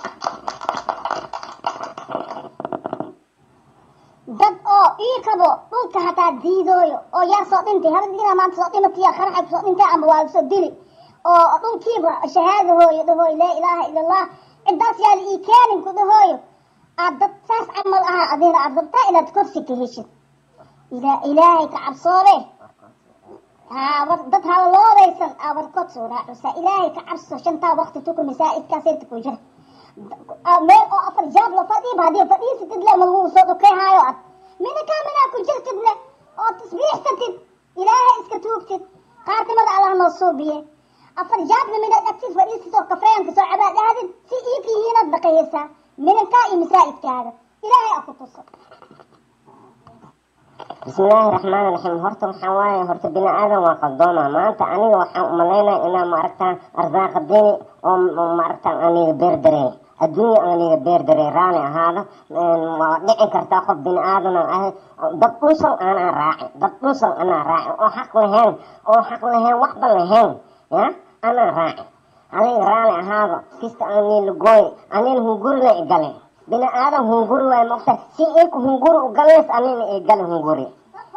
dad oo ii kabo dhulka hataa diidooyo oo yaa soo dhintay habadina maanta soo dhimatiya qaraxa soo dhintay ama waa soo dili oo dhulkiiba shahaadahooyo dhahooyo laa ilaaha ila allah cidaas yaala ii keenin ku dhahooyo aad dad saas camal ahaa adina aad rabtaa inaad korsi ka heshid ila ilaahay ka cabsoobe haa war dad halaloobaysan aa warkood soo raacusa ilaahay ka cabso shantaa waqti tuku masaa'idkaasayta ku jira meel oo afar jaab la fadhiiba haddii fadhiisatid le ma lagu soo dhukayhaayo ad minakaa minaa ku jirtid le oo tasbiixsatid ilaahay iska tuugtid qaartimada allah noo suubiye afar jaabna minaad agtid fadhiisatid oo kafeyanka soo cabaa dhahdid si iikihiinaad dhaqayaysaa minankaa iyo masaa'idkaaga ilaahay a ku tuso bismillaahi raxmaani raxiim horta waxaa waaye horta bini aadan waa qaldooma maanta aniga waxaan umalaynaya inaa maaragtaa arsaaqa dini oo maaragtaa aniga beerdarey adduunya aniga beerdarey raali ahaada waa dhici kartaa qof bini aadan aan ahay dad dhusan aanaa raacin dad dhusan anaa raacin oo xaq lahayn oo xaq lahayn waxba lahayn ya anaa raacin aniga raali ahaado kista aniila gooy anina hungurina igale bini aadan hunguri waay mogta si iku hunguri ugaleys anina igale hunguri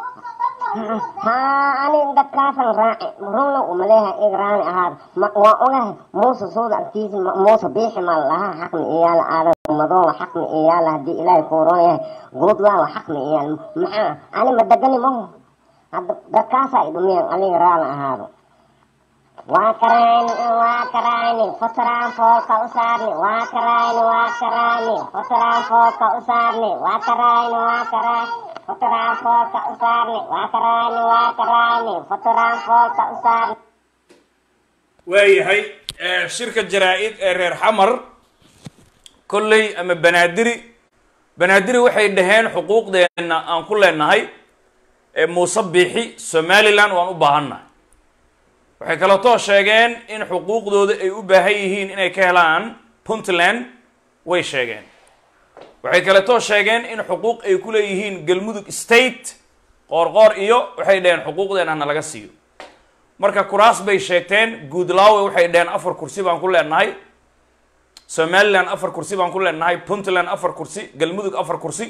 haa ani dadkaasan raaci runa umaleeha ig raali ahaada waa ogahay muuse suuda agtiisa muuse biixi ma lahaa xaqmi iyaala aadan madoowa xaqmi iyaala haddii ilaahay kuuroon yahay guudlaawa xaqmi iyaal maxaa ani ma degani maho hadda dadkaasaa i dhumiyaan aniga raali ahaado waa karayni waa karayni fotoraan foolka u saarni waa karayni waa karayni fotoraan foolka u saarni waa karayni waa karayni fotoraan foolka u saarni waa karayni waa karayni fotoraan foolka u saarni waayahay shirka jaraa-id ee reer xamar kolley ama banaadiri banaadiri waxay dhaheen xuquuqdeenna aan ku leenahay ee muuse biixi somaliland waan u baahannahay waxay kaleetoo sheegeen in xuquuqdooda ay u baahan yihiin inay ka helaan puntland way sheegeen waxay kaleetoo sheegeen in xuquuq ay ku leeyihiin galmudug state qoorqoor iyo waxay dhaheen xuquuqdeena hana laga siiyo marka kuraas bay sheegteen guudlaawe waxay dhaheen afar kursi baan ku leenahay somaliland afar kursi baan ku leenahay puntland afar kursi galmudug afar kursi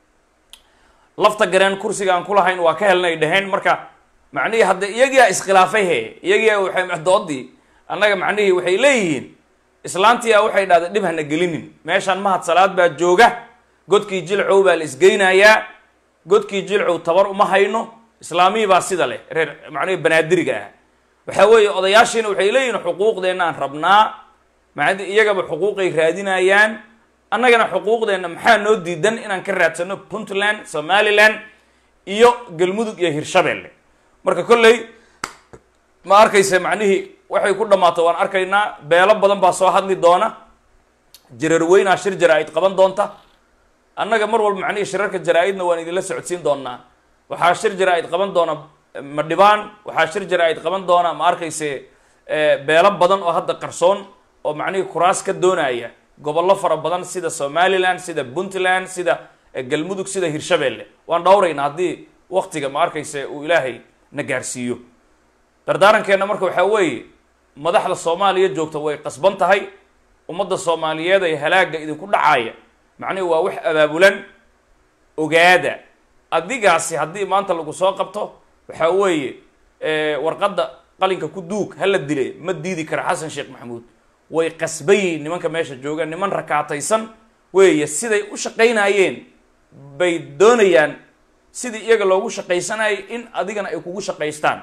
lafta gareen kursiga aan ku lahayn waa ka helnay dhaheen marka macnihii hadda iyagiyaa iskhilaafay he iyagiyaa waxay doodii annaga macnihii waxay leeyihiin islaantiyaa waxay dhahday dhib hana gelinin meeshaan mahad salaad baa jooga godkii jilcow baa la isgeynayaa godkii jilcow tabar uma hayno islaamihii baa sida leh reer macnihii banaadiriga ah waxaa weeye odayaashiina waxay leeyihiin xuquuqdeenna aan rabnaa macdi iyagaba xuquuqay raadinayaan annagana xuquuqdeenna maxaa noo diidan inaan ka raadsano puntland somaliland iyo galmudug iyo hirshabelle marka kolley ma arkaysa macnihii waxay ku dhammaato waan arkaynaa beelo badan baa soo hadli doona jirarweynaa shir jaraa-id qaban doonta annaga mar walba macnihii shirarka jaraa-idna waan idinla socodsiin doonaa waxaa shir jaraa-id qaban doona madhibaan waxaa shir jaraa-id qaban doona ma arkayse beelo badan oo hadda qarsoon oo macnihii kuraas ka doonaya gobollo fara badan sida somaliland sida puntland sida galmudug sida hirshabelle waan dhowraynaa haddii waktiga ma arkayse uu ilaahay na gaarsiiyo dardaarankeenna marka waxaa weeye madaxda soomaaliya joogta way qasban tahay ummadda soomaaliyeed ee halaagga idinku dhacaya macnihi waa wax abaabulan ogaada adigaasi haddii maanta lagu soo qabto waxaa weeye warqadda qalinka ku duug hala dile ma diidi kara xasan sheekh maxamuud way qasban yihiin nimanka meesha jooga niman rakaataysan weeye siday u shaqaynayeen bay doonayaan sidii iyaga loogu shaqaysanayay in adigana ay kugu shaqaystaan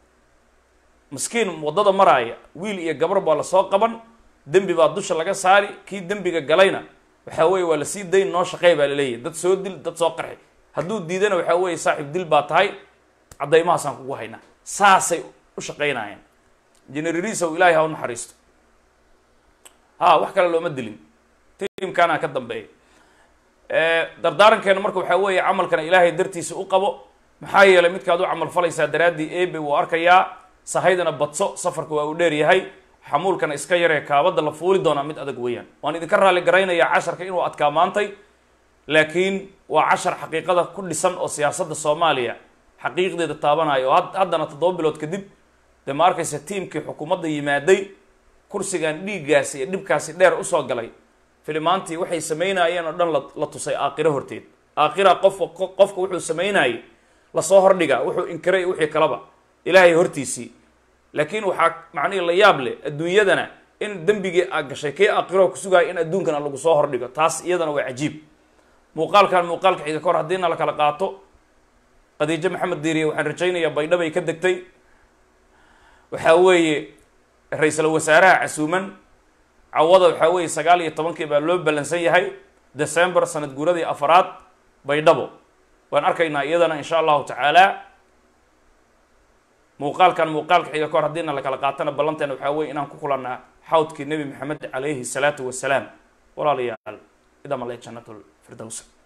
maskiin waddada maraaya wiil iyo gabar baa lasoo qaban dembi baa dusha laga saari kii dembiga galayna waxaa weeye waa lasii dayn noo shaqey baa laleeyahy dad soo dil dad soo qarxi hadduu diidana waxaa weeye saaxiib dil baa tahay caddaymahaasaan kugu haynaa saasay u shaqaynayaan generarisow ilaahay ha u naxariisto ha wax kale looma dilin tiimkaana ka dambeeya dardaarankeena marka waxaa weeye camalkana ilaahay dartiisa u qabo maxaa yeelay midkaad u camal falaysaa daraaddii ebe wuu arkayaa sahaydana badso safarka waa uu dheer yahay xamuulkana iska yaree kaabadda la fuuli doonaa mid adag weeyaan waan idinka raali garaynayaa casharka inuu adkaa maantay laakiin waa cashar xaqiiqada ku dhisan oo siyaasadda soomaaliya xaqiiqdeeda taabanayo oo haddana toddoba bilood kadib dee ma arkaysa tiimkii xukuumadda yimaaday kursigan dhiiggaasi iyo dhibkaasi dheer usoo galay filimaantii waxay samaynayeen oo dhan la tusay aakiro horteed aakhira qofka qofka wuxuu samaynayay lasoo hordhigaa wuxuu inkiray wixii kalaba ilaahay hortiisii laakiin waxaa macnihii la yaab leh adduunyadana in dembigii aa gashay kii aakhiro kusugaya in adduunkana lagu soo hordhigo taas iyadana waa cajiib muuqaalkan muuqaalka xiga kahor haddiina la kala qaato khadiijo maxamed diiriye waxaan rajaynayaa baydhabay ka degtay waxaa weeye ra-iisul wasaaraha casuuman cawada waxaa weeye sagaal iyo tobankii baa loo ballansan yahay december sanad guuradii afaraad baydhabo waan arkaynaa iyadana insha allahu tacaala muuqaalkan muuqaalka xiga kahor haddiina la kala qaatana ballanteena waxaa weye inaan ku kulannaa xawdkii nebi maxamed calayhi salaatu wasalaam walaalayaal idamale jannatul firdows